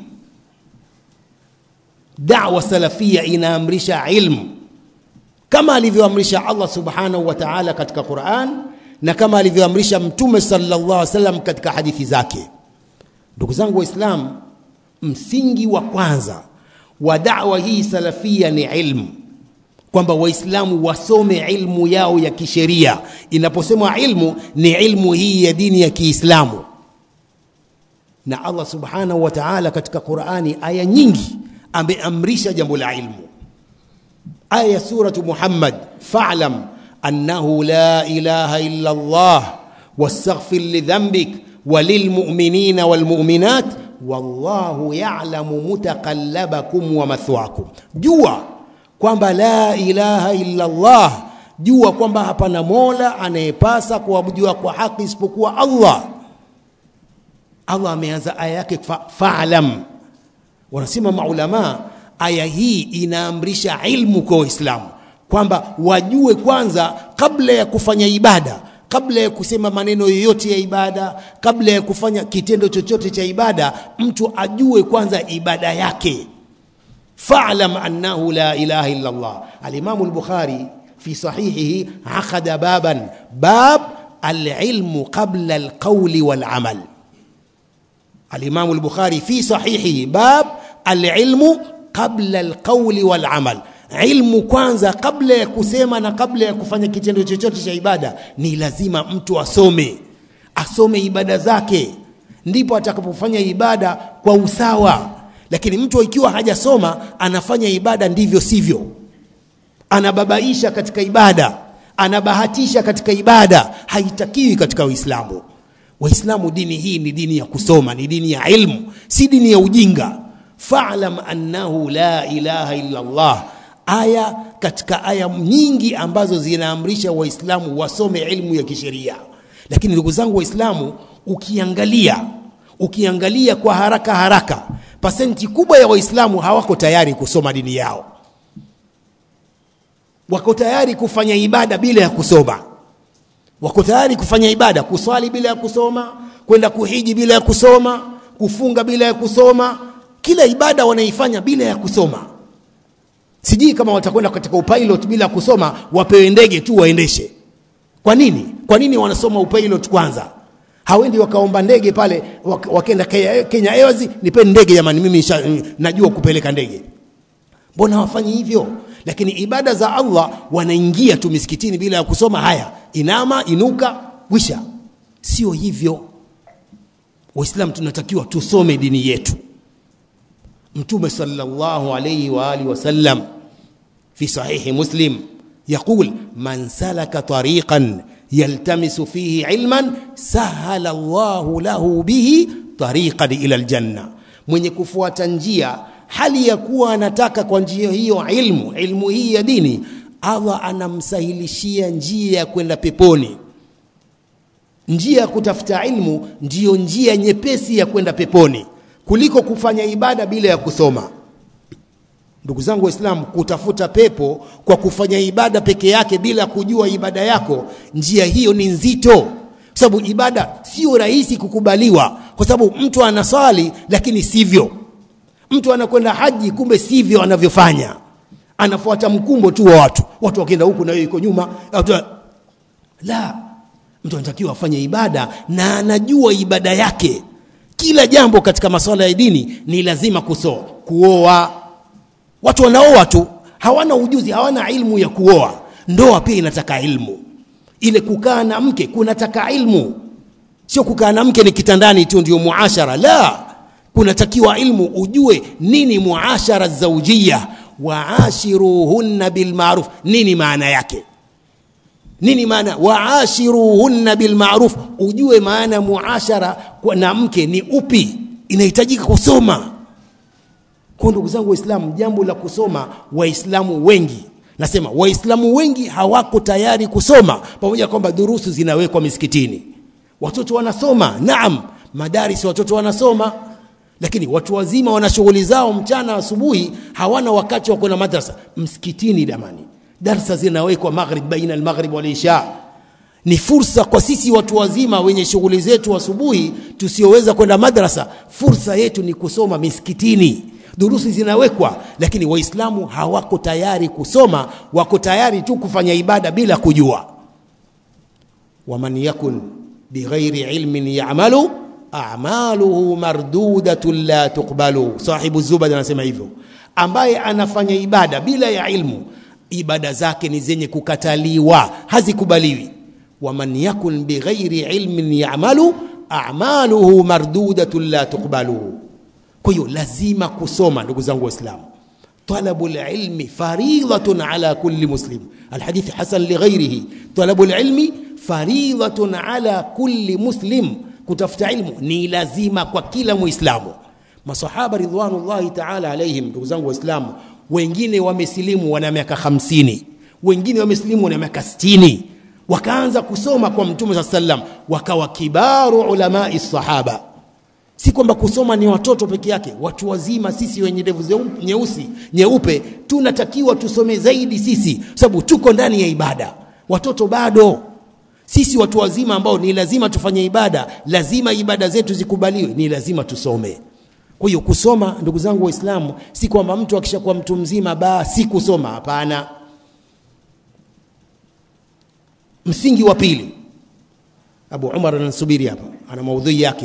dawa salafia inaamrisha ilmu kama alivyoamrisha Allah subhanahu wa ta'ala katika Qur'an na kama alivyoamrisha mtume sallallahu alaihi wasallam katika hadithi zake ndugu zangu waislamu msingi wa kwanza wa dawa hii salafia ni ilmu kwamba waislamu wasome ilmu yao ya kisheria inaposemwa ilmu ni ilmu hii ya dini ya kiislamu na allah subhanahu wa taala katika qurani aya nyingi ameamrisha jambo la ilmu aya ya suratu muhammad falam annahu la ilaha illa allah wastaghfir lidhambik وللمؤمنين والمؤمنات والله يعلم متقلبكم ومثواكم jua kwamba la ilaha illa Allah jua kwamba hapana mola anayepasa kuabudiwa kwa haki isipokuwa Allah Allah ameanza aya yake fa'lam wanasema maulama aya hii inaamrisha ilmu kwa waislamu kwamba wajue kwanza kabla ya kufanya ibada kabla ya kusema maneno yoyote ya ibada, kabla ya kufanya kitendo chochote cha ibada, mtu ajue kwanza ibada yake. Fa'lam annahu la ilaha illa Allah. Al-Imam al-Bukhari fi sahihihi aqada baban bab al-ilmu qabla al-qawli wal-amal. Al-Imam al-Bukhari fi sahihihi bab al-ilmu qabla al-qawli wal-amal ilmu kwanza kabla ya kusema na kabla ya kufanya kitendo chochote cha ibada ni lazima mtu asome asome ibada zake ndipo atakapofanya ibada kwa usawa lakini mtu ikiwa hajasoma anafanya ibada ndivyo sivyo anababaisha katika ibada anabahatisha katika ibada haitakiwi katika uislamu waislamu dini hii ni dini ya kusoma ni dini ya ilmu si dini ya ujinga fa'lam annahu la ilaha illa allah aya katika aya nyingi ambazo zinaamrisha waislamu wasome ilmu ya kisheria lakini ndugu zangu waislamu ukiangalia ukiangalia kwa haraka haraka pasenti kubwa ya waislamu hawako tayari kusoma dini yao wako tayari kufanya ibada bila ya kusoma wako tayari kufanya ibada kuswali bila ya kusoma kwenda kuhiji bila ya kusoma kufunga bila ya kusoma kila ibada wanaifanya bila ya kusoma sijui kama watakwenda katika upilot bila kusoma wapewe ndege tu waendeshe kwa nini kwa nini wanasoma upilot kwanza hawendi wakaomba ndege pale wakenda Kenya Airways nipe ndege jamani mimi najua kupeleka ndege mbona hawafanyi hivyo lakini ibada za Allah wanaingia tu misikitini bila ya kusoma haya inama inuka wisha sio hivyo waislamu tunatakiwa tusome dini yetu mtume sallallahu alayhi wa alihi wasallam fi sahihi muslim يقول من سلك طريقا يلتمس فيه علما سهل الله له به طريقا الى الجنه mwenye kufuata njia hali ya kuwa anataka kwa njia hiyo ilmu ilmu hii ya dini Allah anamsahilishia njia ya kwenda peponi njia ya kutafuta ilmu ndiyo njia nyepesi ya kwenda peponi kuliko kufanya ibada bila ya kusoma ndugu zangu waislamu kutafuta pepo kwa kufanya ibada peke yake bila kujua ibada yako njia hiyo ni nzito kwa sababu ibada sio rahisi kukubaliwa kwa sababu mtu anaswali lakini sivyo mtu anakwenda haji kumbe sivyo anavyofanya anafuata mkumbo tu wa watu watu wakienda huku na yeye yuko nyuma watu- la mtu anatakiwa afanye ibada na anajua ibada yake kila jambo katika masuala ya dini ni lazima kuso kuoa watu wanaoa tu hawana ujuzi hawana ilmu ya kuoa ndoa pia inataka ilmu ile kukaa na mke kunataka ilmu sio kukaa na mke ni kitandani tu ndio muashara la kunatakiwa ilmu ujue nini muashara zaujia waashiruhunna bilmaruf nini maana yake nini maana waashiruhunna bilmaruf ujue maana muashara kwa na mke ni upi inahitajika kusoma kwa ndugu zangu waislamu jambo la kusoma waislamu wengi nasema waislamu wengi hawako tayari kusoma pamoja na kwamba durusu zinawekwa misikitini watoto wanasoma naam madaris watoto wanasoma lakini watu wazima wana shughuli zao mchana asubuhi hawana wakati wa kwenda madrasa msikitini damani darsa zinawekwa maghrib baina almaghrib wal isha ni fursa kwa sisi watu wazima wenye shughuli zetu asubuhi tusioweza kwenda madrasa fursa yetu ni kusoma misikitini durusi zinawekwa lakini waislamu hawako tayari kusoma wako tayari tu kufanya ibada bila kujua waman yakun bighairi ilmin yamalu a'maluhu mardudatun la tuqbalu sahibu zubad anasema hivyo ambaye anafanya ibada bila ya ilmu ibada zake ni zenye kukataliwa hazikubaliwi waman yakun bighairi ilmin yamalu a'maluhu mardudatun la tuqbalu kwa hiyo lazima kusoma ndugu zangu waislamu طلب العلم فريضة على كل مسلم الحديث حسن لغيره طلب العلم فريضة على كل مسلم kutafuta ilmu ni lazima kwa kila muislamu masahaba ridwanullahi taala alaihim ndugu zangu waislamu wengine wamesilimu wana miaka hamsini wengine wamesilimu wana miaka sitini wakaanza kusoma kwa mtume saa sallam wakawa kibaru ulamai sahaba si kwamba kusoma ni watoto peke yake watu wazima sisi wenye ndevu zeu- nyeusi nyeupe tunatakiwa tusome zaidi sisi sababu tuko ndani ya ibada watoto bado sisi watu wazima ambao ni lazima tufanye ibada lazima ibada zetu zikubaliwe ni lazima tusome kwa hiyo kusoma ndugu zangu waislamu si kwamba mtu akishakuwa mtu mzima ba si kusoma hapana msingi wa pili abu umar anasubiri hapa ana maudhui yake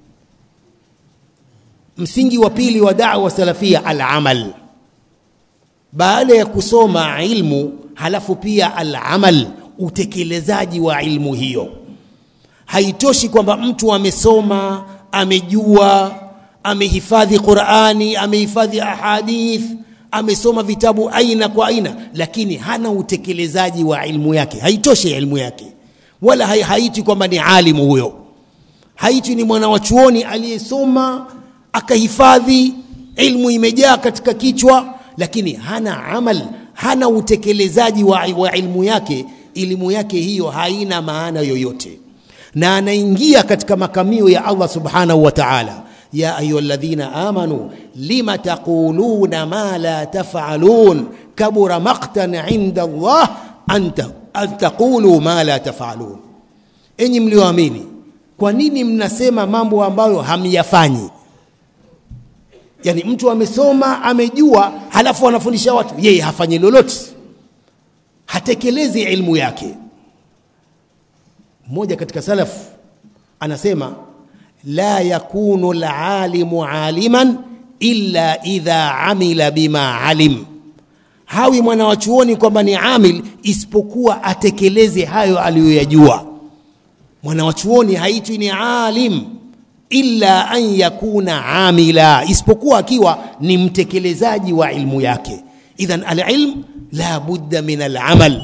msingi wa pili wa da'wa salafia al-amal baada ya kusoma ilmu halafu pia al-amal utekelezaji wa ilmu hiyo haitoshi kwamba mtu amesoma amejua amehifadhi Qur'ani amehifadhi ahadith amesoma vitabu aina kwa aina lakini hana utekelezaji wa ilmu yake haitoshi ilmu yake wala hai- haiti kwamba ni alimu huyo haiti ni mwana wa chuoni aliyesoma akahifadhi ilmu imejaa katika kichwa lakini hana amal hana utekelezaji wa, wa ilmu yake elimu yake hiyo haina maana yoyote na anaingia katika makamio ya Allah subhanahu wa ta'ala ya ayyuhalladhina amanu lima taquluna ma la taf'alun kabura maqtan 'inda Allah anta an taqulu ma la taf'alun enyi mlioamini kwa nini mnasema mambo ambayo hamyafanyi yani mtu amesoma amejua halafu anafundisha watu yeye hafanyi lolote hatekelezi ilmu yake mmoja katika salaf anasema la yakunu alalimu aliman illa idha amila bima alim hawi mwana wa chuoni kwamba ni amil isipokuwa atekeleze hayo aliyoyajua mwana wa chuoni haitwi ni alim illa an yakuna amila isipokuwa akiwa ni mtekelezaji wa ilmu yake idhan alilm la budda min alamal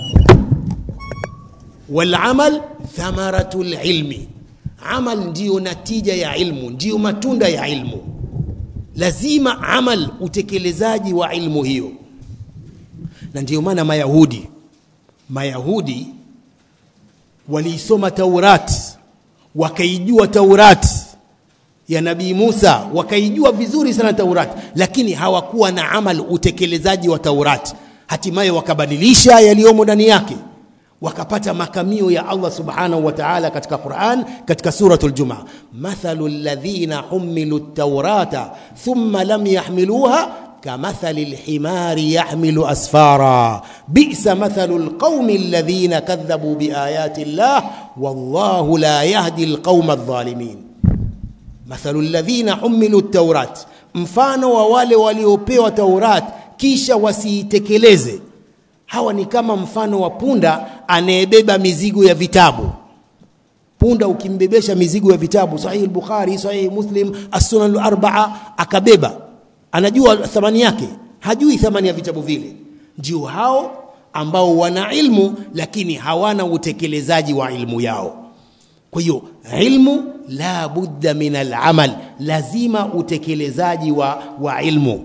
walamal thamaratu lilmi amal ndiyo natija ya ilmu ndiyo matunda ya ilmu lazima amal utekelezaji wa ilmu hiyo na ndiyo maana mayahudi mayahudi waliisoma taurati wakaijua taurati ya nabii Musa wakaijua vizuri sana Taurati, lakini hawakuwa na amal utekelezaji wa Taurati. Hatimaye wakabadilisha yaliyomo ndani yake, wakapata makamio ya Allah subhanahu wa ta'ala katika Qur'an, katika suratul Jumaa, mathalu alladhina humilu at-taurata thumma lam yahmiluha kamathali lhimari yahmilu asfara bisa mathalu lqaumi alladhina kadhabu biayati llah wallahu la yahdi lqauma aldhalimin mathalu alladhina humilu taurat, mfano wa wale waliopewa Taurat kisha wasiitekeleze. Hawa ni kama mfano wa punda anayebeba mizigo ya vitabu. Punda ukimbebesha mizigo ya vitabu, Sahihi al-Bukhari, Sahihi Muslim, As-Sunan al-Arba'a, akabeba, anajua thamani yake, hajui thamani ya vitabu vile. Ndio hao ambao wana ilmu lakini hawana utekelezaji wa ilmu yao. Kwa hiyo ilmu la budda min alamal, lazima utekelezaji wa, wa ilmu.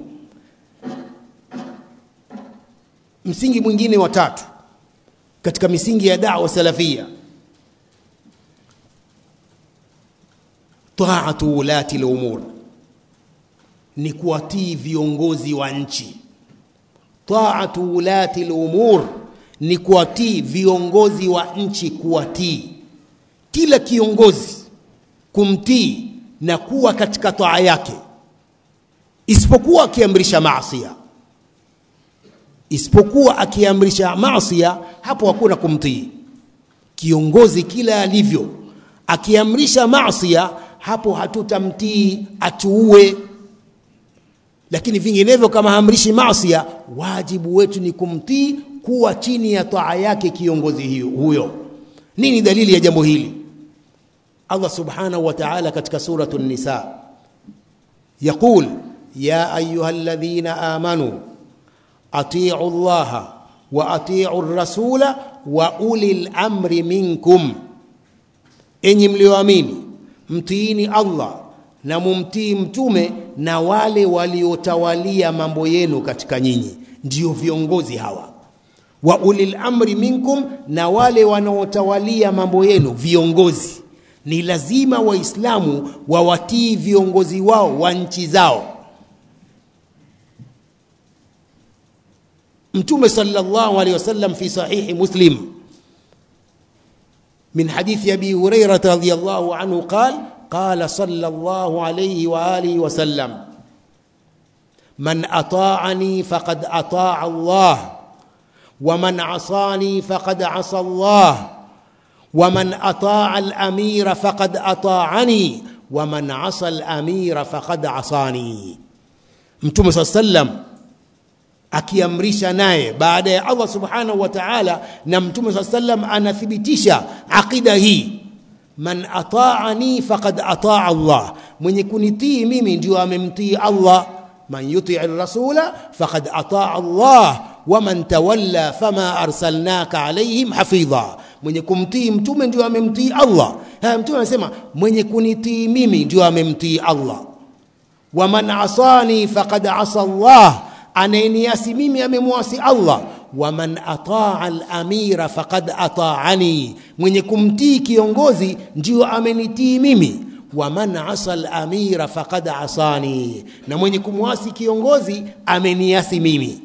Msingi mwingine wa tatu katika misingi ya da'wa salafia, taatu ulati lumur, ni kuwatii viongozi wa nchi. Taatu ulati lumur ni kuwatii viongozi wa nchi, kuwatii kila kiongozi kumtii na kuwa katika taa yake, isipokuwa akiamrisha maasia, isipokuwa akiamrisha maasia, hapo hakuna kumtii kiongozi. Kila alivyo akiamrisha maasia, hapo hatutamtii, atuue. Lakini vinginevyo, kama haamrishi maasia, wajibu wetu ni kumtii, kuwa chini ya taa yake kiongozi hiyo huyo. Nini dalili ya jambo hili? Allah subhanahu wa ta'ala katika suratu Nisa yaqul ya ayuha alladhina amanu atiu llaha wa atiu rasula wa ulil amri minkum, enyi mlioamini mtiini Allah na mumtii mtume na wale waliotawalia mambo yenu katika nyinyi, ndio viongozi hawa wa ulil amri minkum, na wale wanaotawalia mambo yenu viongozi ni lazima Waislamu wawatii viongozi wao wa nchi zao. Mtume sallallahu alaihi wasallam fi sahihi Muslim min hadithi Abi Hurairah radhiyallahu anhu qala qala sallallahu alaihi wa alihi wasallam man ata'ani faqad ata'a Allah wa man asani faqad asa Allah waman ataa al-amira faqad ataani waman asa al-amira faqad asani. Mtume saa sallam akiamrisha naye baada ya Allah subhanahu wa ta'ala, na Mtume saa sallam anathibitisha aqida hii, man ataani faqad ataa Allah, mwenye kunitii mimi ndio amemtii Allah. Man yutii rasula faqad ataa Allah waman tawalla fama arsalnaka alaihim hafidha mwenye kumtii mtume ndio amemtii Allah. Haya, mtume anasema mwenye kunitii mimi ndio amemtii Allah. Waman asani faqad asa Allah, anayeniasi mimi amemwasi Allah. Waman ataa al-amira faqad ataani, mwenye kumtii kiongozi ndio amenitii mimi. Waman asa al-amira faqad asani, na mwenye kumwasi kiongozi ameniasi mimi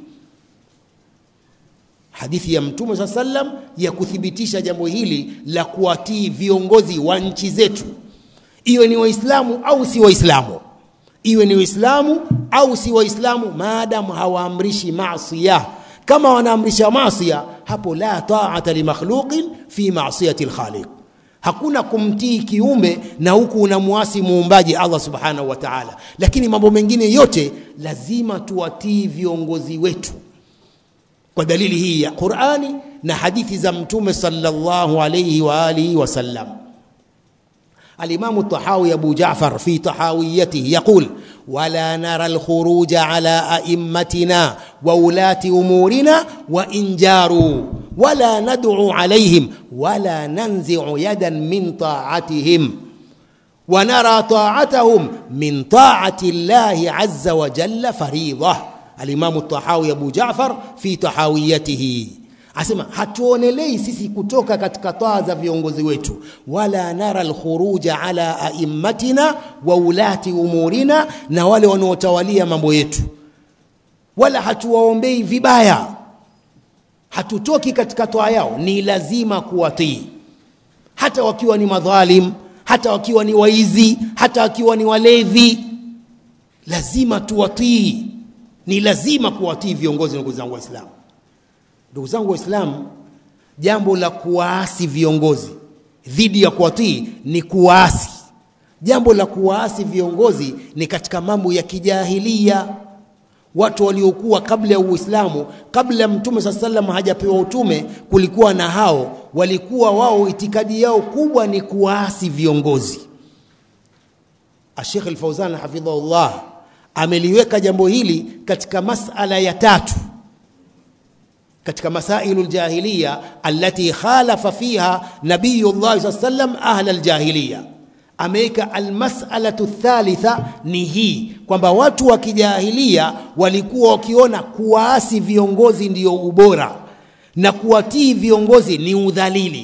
hadithi ya Mtume saa sallam ya kuthibitisha jambo hili la kuwatii viongozi wa nchi zetu, iwe ni Waislamu au si Waislamu, iwe ni Waislamu au si Waislamu, maadamu hawaamrishi maasia. Kama wanaamrisha maasia, hapo la taata limakhluqin fi maasiyati lkhaliq, hakuna kumtii kiumbe na huku unamwasi muumbaji Allah subhanahu wa ta'ala. Lakini mambo mengine yote lazima tuwatii viongozi wetu kwa dalili hii ya Qur'ani na hadithi za Mtume sallallahu alayhi wa alihi wasallam. الإمام الطحاوي أبو جعفر في طحاويته يقول ولا نرى الخروج على أئمتنا وولاة أمورنا وإن جاروا ولا ندعو عليهم ولا ننزع يدا من طاعتهم ونرى طاعتهم من طاعة الله عز وجل فريضة الإمام الطحاوي أبو جعفر في طحاويته asema hatuonelei sisi kutoka katika taa za viongozi wetu wala nara alkhuruja ala aimmatina wa ulati umurina na wale wanaotawalia mambo yetu wala hatuwaombei vibaya hatutoki katika toa yao ni lazima kuwatii hata wakiwa ni madhalim hata wakiwa ni waizi hata wakiwa ni walevi lazima tuwatii ni lazima kuwatii viongozi ndugu zangu waislamu ndugu zangu waislamu jambo la kuwaasi viongozi dhidi ya kuwatii ni kuwaasi jambo la kuwaasi viongozi ni katika mambo ya kijahilia watu waliokuwa kabla ya uislamu kabla ya mtume saa salam hajapewa utume kulikuwa na hao walikuwa wao itikadi yao kubwa ni kuwaasi viongozi ashekh alfauzan hafidhahullah ameliweka jambo hili katika masala ya tatu katika masailu ljahiliya allati khalafa fiha nabiyullahi saa sallam ahla ljahiliya ameweka almasalatu thalitha ni hii kwamba watu wa kijahilia walikuwa wakiona kuwaasi viongozi ndio ubora na kuwatii viongozi ni udhalili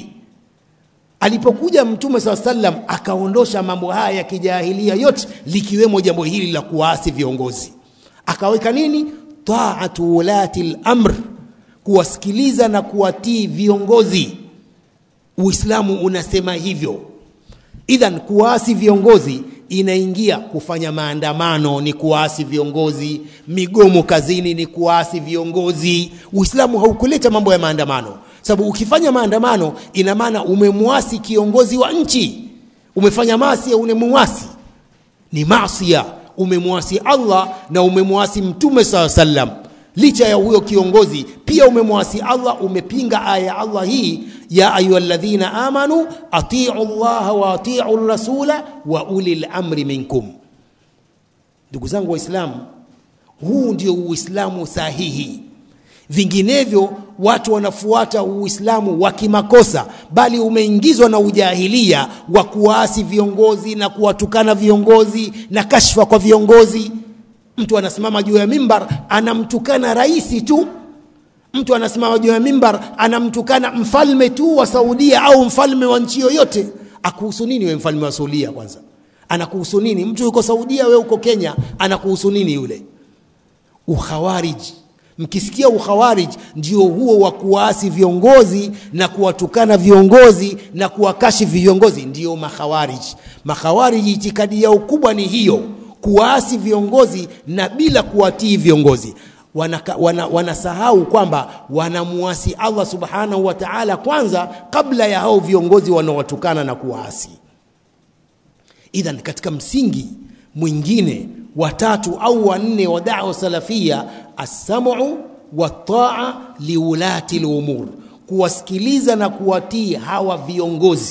alipokuja mtume saa sallam akaondosha mambo haya ya kijahilia yote likiwemo jambo hili la kuwaasi viongozi akaweka nini taatu ulati lamr kuwasikiliza na kuwatii viongozi uislamu unasema hivyo idhan kuwaasi viongozi inaingia kufanya maandamano ni kuwaasi viongozi migomo kazini ni kuwaasi viongozi uislamu haukuleta mambo ya maandamano sababu ukifanya maandamano ina maana umemwasi kiongozi wa nchi umefanya masia umemwasi ni masia umemwasi allah na umemwasi mtume saa sallam licha ya huyo kiongozi pia umemwasi allah umepinga aya ya allah hii ya ayuha ladhina amanu atiu llaha wa atiu rasula wa uli lamri minkum ndugu zangu waislamu huu ndio uislamu sahihi vinginevyo watu wanafuata uislamu wa kimakosa bali umeingizwa na ujahilia wa kuwaasi viongozi na kuwatukana viongozi na kashfa kwa viongozi mtu anasimama juu ya mimbar anamtukana raisi tu mtu anasimama juu ya mimbar anamtukana mfalme tu wa saudia au mfalme wa nchi yoyote akuhusu nini we mfalme wa saudia kwanza anakuhusu nini mtu yuko saudia we uko kenya anakuhusu nini yule ukhawariji mkisikia ukhawarij ndio huo wa kuwaasi viongozi na kuwatukana viongozi na kuwakashifu viongozi ndio makhawarij makhawarij itikadi yao kubwa ni hiyo kuwaasi viongozi na bila kuwatii viongozi wanasahau wana, wana kwamba wanamuasi allah subhanahu wa taala kwanza kabla ya hao viongozi wanaowatukana na kuwaasi idhan katika msingi mwingine watatu au wanne wa dawa salafia assamu wataa liulati lumur kuwasikiliza na kuwatii hawa viongozi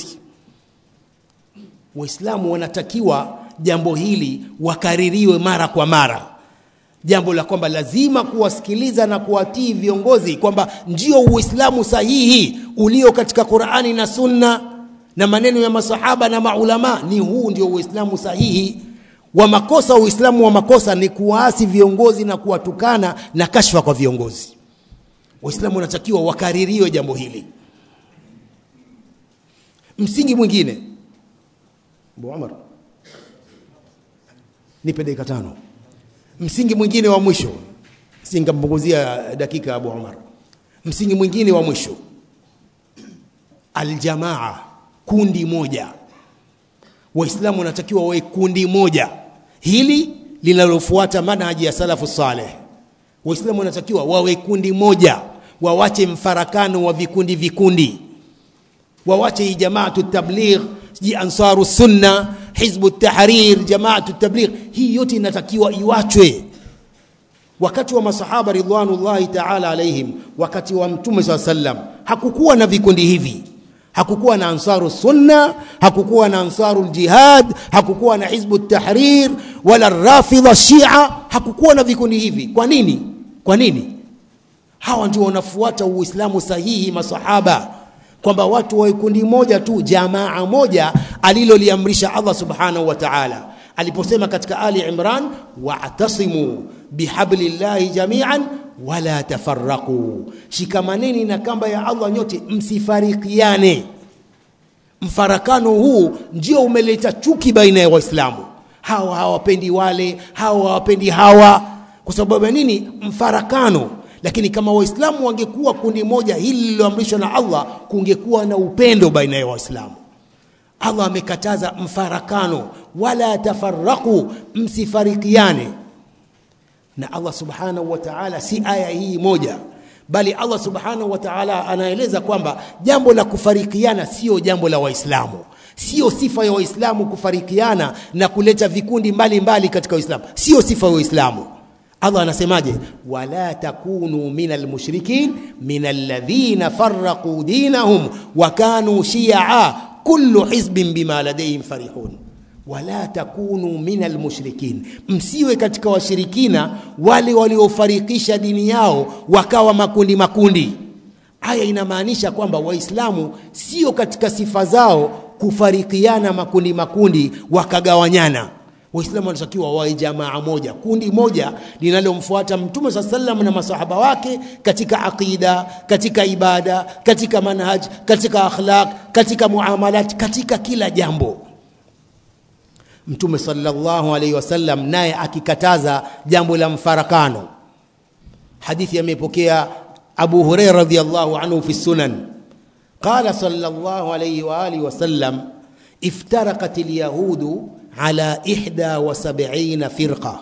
waislamu wanatakiwa jambo hili wakaririwe mara kwa mara jambo la kwamba lazima kuwasikiliza na kuwatii viongozi kwamba ndio uislamu sahihi ulio katika qurani na sunna na maneno ya masahaba na maulama ni huu ndio uislamu sahihi wa makosa uislamu wa makosa ni kuwaasi viongozi na kuwatukana na kashfa kwa viongozi waislamu wanatakiwa wakaririwe jambo hili msingi mwingine Abu Umar nipe dakika tano msingi mwingine wa mwisho singampunguzia dakika Abu Umar msingi mwingine wa mwisho aljamaa kundi moja waislamu wanatakiwa wawe kundi moja hili linalofuata manhaji ya salafu saleh waislamu wanatakiwa wawe kundi moja wawache mfarakano wa vikundi vikundi wawache hii jamaatu tabligh ji ansaru sunna hizbu tahrir jamaatu tabligh hii yote inatakiwa iwachwe wakati wa masahaba ridwanullahi taala alaihim wakati wa mtume saa sallam hakukuwa na vikundi hivi hakukuwa na ansaru sunna hakukuwa na ansaru ljihad hakukuwa na hizbu tahrir wala rafidha shia hakukuwa na vikundi hivi kwa nini kwa nini hawa ndio wanafuata uislamu sahihi masahaba kwamba watu wa kundi moja tu jamaa moja aliloliamrisha allah subhanahu wa taala aliposema katika ali imran wa'tasimu bihablillahi jamian wala tafarraqu, shikamaneni na kamba ya Allah nyote, msifarikiane. Mfarakano huu ndio umeleta chuki baina ya Waislamu, hawa hawapendi wale, hawa hawapendi hawa. Kwa sababu ya nini? Mfarakano. Lakini kama Waislamu wangekuwa kundi moja, hili lililoamrishwa na Allah, kungekuwa na upendo baina ya Waislamu. Allah amekataza mfarakano, wala tafarraqu, msifarikiane. Na Allah subhanahu wa ta'ala, si aya hii moja, bali Allah subhanahu wa ta'ala anaeleza kwamba jambo la kufarikiana sio jambo la Waislamu, sio sifa ya Waislamu kufarikiana na kuleta vikundi mbalimbali mbali katika Uislamu, sio sifa ya Waislamu. Allah anasemaje? wala takunu min almushrikin min alladhina farraqu dinahum wa kanu shia kullu hizbin bima ladayhim farihun wala takunu min almushrikin, msiwe katika washirikina wale waliofarikisha dini yao wakawa makundi makundi. Aya inamaanisha kwamba Waislamu sio katika sifa zao kufarikiana makundi makundi wakagawanyana. Waislamu wanatakiwa wawe jamaa moja, kundi moja linalomfuata Mtume saa sallam na masahaba wake katika aqida, katika ibada, katika manhaj, katika akhlaq, katika muamalat, katika kila jambo. Mtume sallallahu alaihi wasallam naye akikataza jambo la mfarakano. Hadithi amepokea Abu Huraira radhiyallahu anhu fi sunan, qala sallallahu alaihi wa alihi wasallam iftaraqat alyahudu على إحدى وسبعين فرقة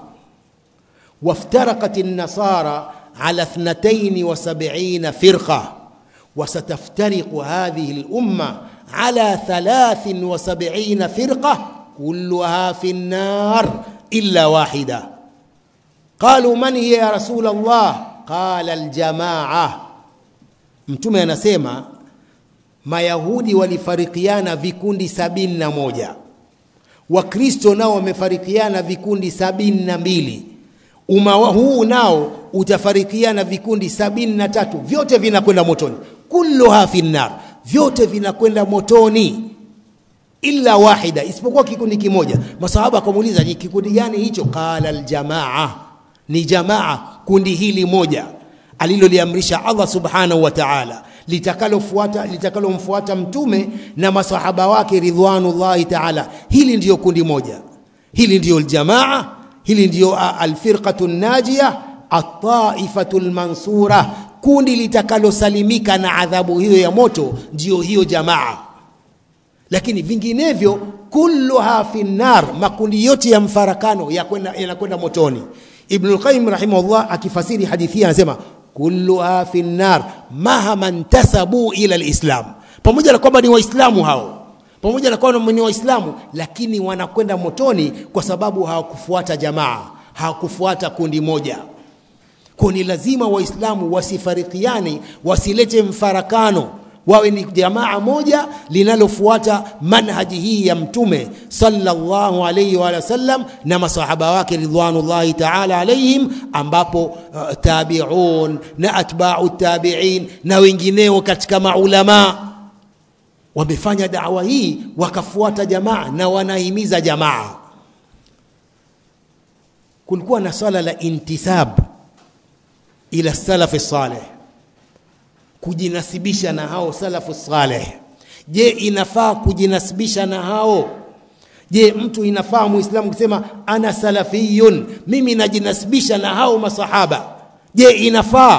وافترقت النصارى على اثنتين وسبعين فرقة وستفترق هذه الأمة على ثلاث وسبعين فرقة كلها في النار إلا واحدة قالوا من هي يا رسول الله قال الجماعة mtume anasema mayahudi walifarikiana vikundi sabini na moja Wakristo nao wamefarikiana vikundi sabini na mbili. Umma huu nao utafarikiana vikundi sabini na tatu, vyote vinakwenda motoni. Kulluha finnar, vyote vinakwenda motoni illa wahida, isipokuwa kikundi kimoja. Masahaba akamuuliza ni kikundi gani hicho? Qala aljamaa, ni jamaa, kundi hili moja aliloliamrisha Allah subhanahu wa ta'ala litakalofuata litakalomfuata mtume na masahaba wake ridwanullahi taala. Hili ndiyo kundi moja, hili ndiyo aljamaa, hili ndiyo alfirqatu najia, ataifatu lmansura, kundi litakalosalimika na adhabu hiyo ya moto, ndiyo hiyo jamaa. Lakini vinginevyo kulluha fi nar, makundi yote ya mfarakano yanakwenda motoni. Ibnul Qayyim rahimahullah akifasiri hadithi hii anasema kulluha fi nnar mahama ntasabu ila lislam, pamoja na kwamba ni Waislamu hao, pamoja na kwamba ni Waislamu, lakini wanakwenda motoni kwa sababu hawakufuata jamaa, hawakufuata kundi moja. Kwa ni lazima Waislamu wasifarikiane, wasilete mfarakano, wawe ni jamaa moja linalofuata manhaji hii ya Mtume sallallahu alayhi wa sallam na masahaba wake ridwanullahi ta'ala alayhim, ambapo uh, tabi'un na atba'u tabi'in na wengineo katika maulama wamefanya dawa hii wakafuata jamaa na wanahimiza jamaa. Kulikuwa na swala la intisab ila salafi saleh kujinasibisha na hao salafu saleh. Je, inafaa kujinasibisha na hao? Je, mtu inafaa muislamu kusema ana salafiyun, mimi najinasibisha na hao masahaba? Je, inafaa?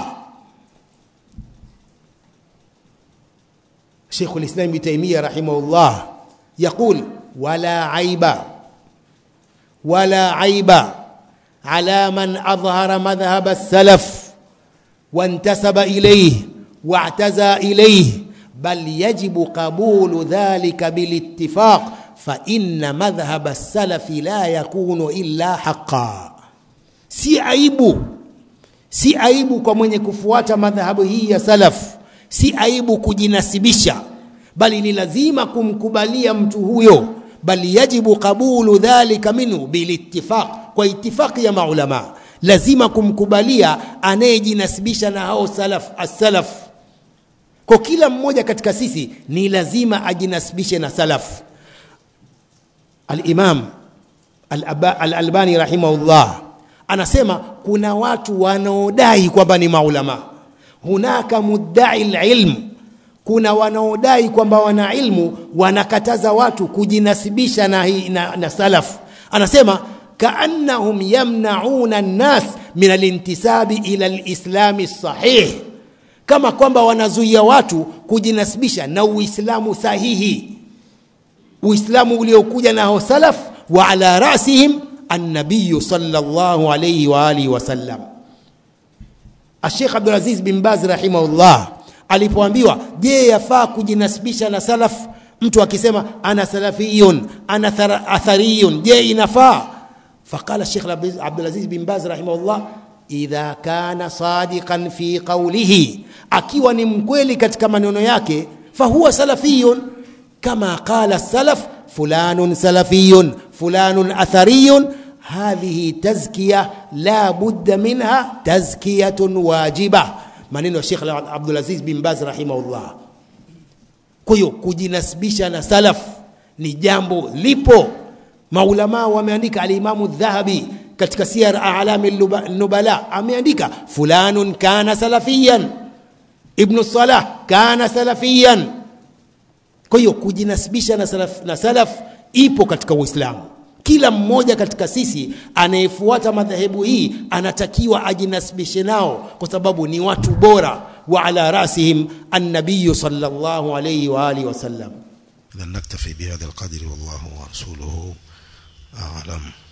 Sheikhul Islam Ibn Taymiyyah rahimahullah yaqul wala aiba wala aiba ala man adhhara madhhab as-salaf وانتسب إليه واعتزى إليه بل يجب قبول ذلك بالاتفاق فإن مذهب السلف لا يكون إلا حقا si aibu si aibu kwa mwenye kufuata madhahabu hii ya salaf si aibu kujinasibisha bali ni lazima kumkubalia mtu huyo bali yajibu qabulu dhalika minhu bilittifaq kwa itifaqi ya maulama lazima kumkubalia anayejinasibisha na hao salaf as-salaf kwa kila mmoja katika sisi ni lazima ajinasibishe na salaf al-imam al-albani rahimahullah anasema kuna watu wanaodai kwamba ni maulama hunaka muddai lilm kuna wanaodai kwamba wana ilmu wanakataza watu kujinasibisha na, hii- na, na salaf anasema kaannahum yamnauna nnas min alintisabi ila lislami sahih kama kwamba wanazuia watu kujinasibisha na uislamu sahihi uislamu uliokuja nao salaf wa ala rasihim annabiyu sallallahu alayhi wa alihi wasallam Sheikh Abdulaziz bin Baz rahimahullah alipoambiwa je yafaa kujinasibisha na salaf mtu akisema ana salafiyun ana thara- athariyun je inafaa faqala Sheikh Abdul- Abdulaziz bin Baz rahimahullah idha kana sadiqan fi qawlihi akiwa ni mkweli katika maneno yake fahuwa salafiyun kama qala salaf fulanun salafiyun fulanun athariyun هذه تزكية لا بد منها تزكية واجبة maneno ya Sheikh Abdulaziz bin Baz rahimahullah. Kwa hiyo kujinasibisha na salaf ni jambo lipo. Maulama wameandika, alimamu Dhahabi katika Siyar A'lami Nuba- Nubala ameandika fulanun kana salafiyan, Ibnu Salah kana salafiyan. Kwa hiyo kujinasibisha na salaf, na salaf ipo katika Uislamu. Kila mmoja katika sisi anayefuata madhehebu hii anatakiwa ajinasibishe nao, kwa sababu ni watu bora. Wa ala rasihim annabiyu sallallahu alayhi wa alihi wasallam. إذا نكتفي بهذا القدر والله ورسوله أعلم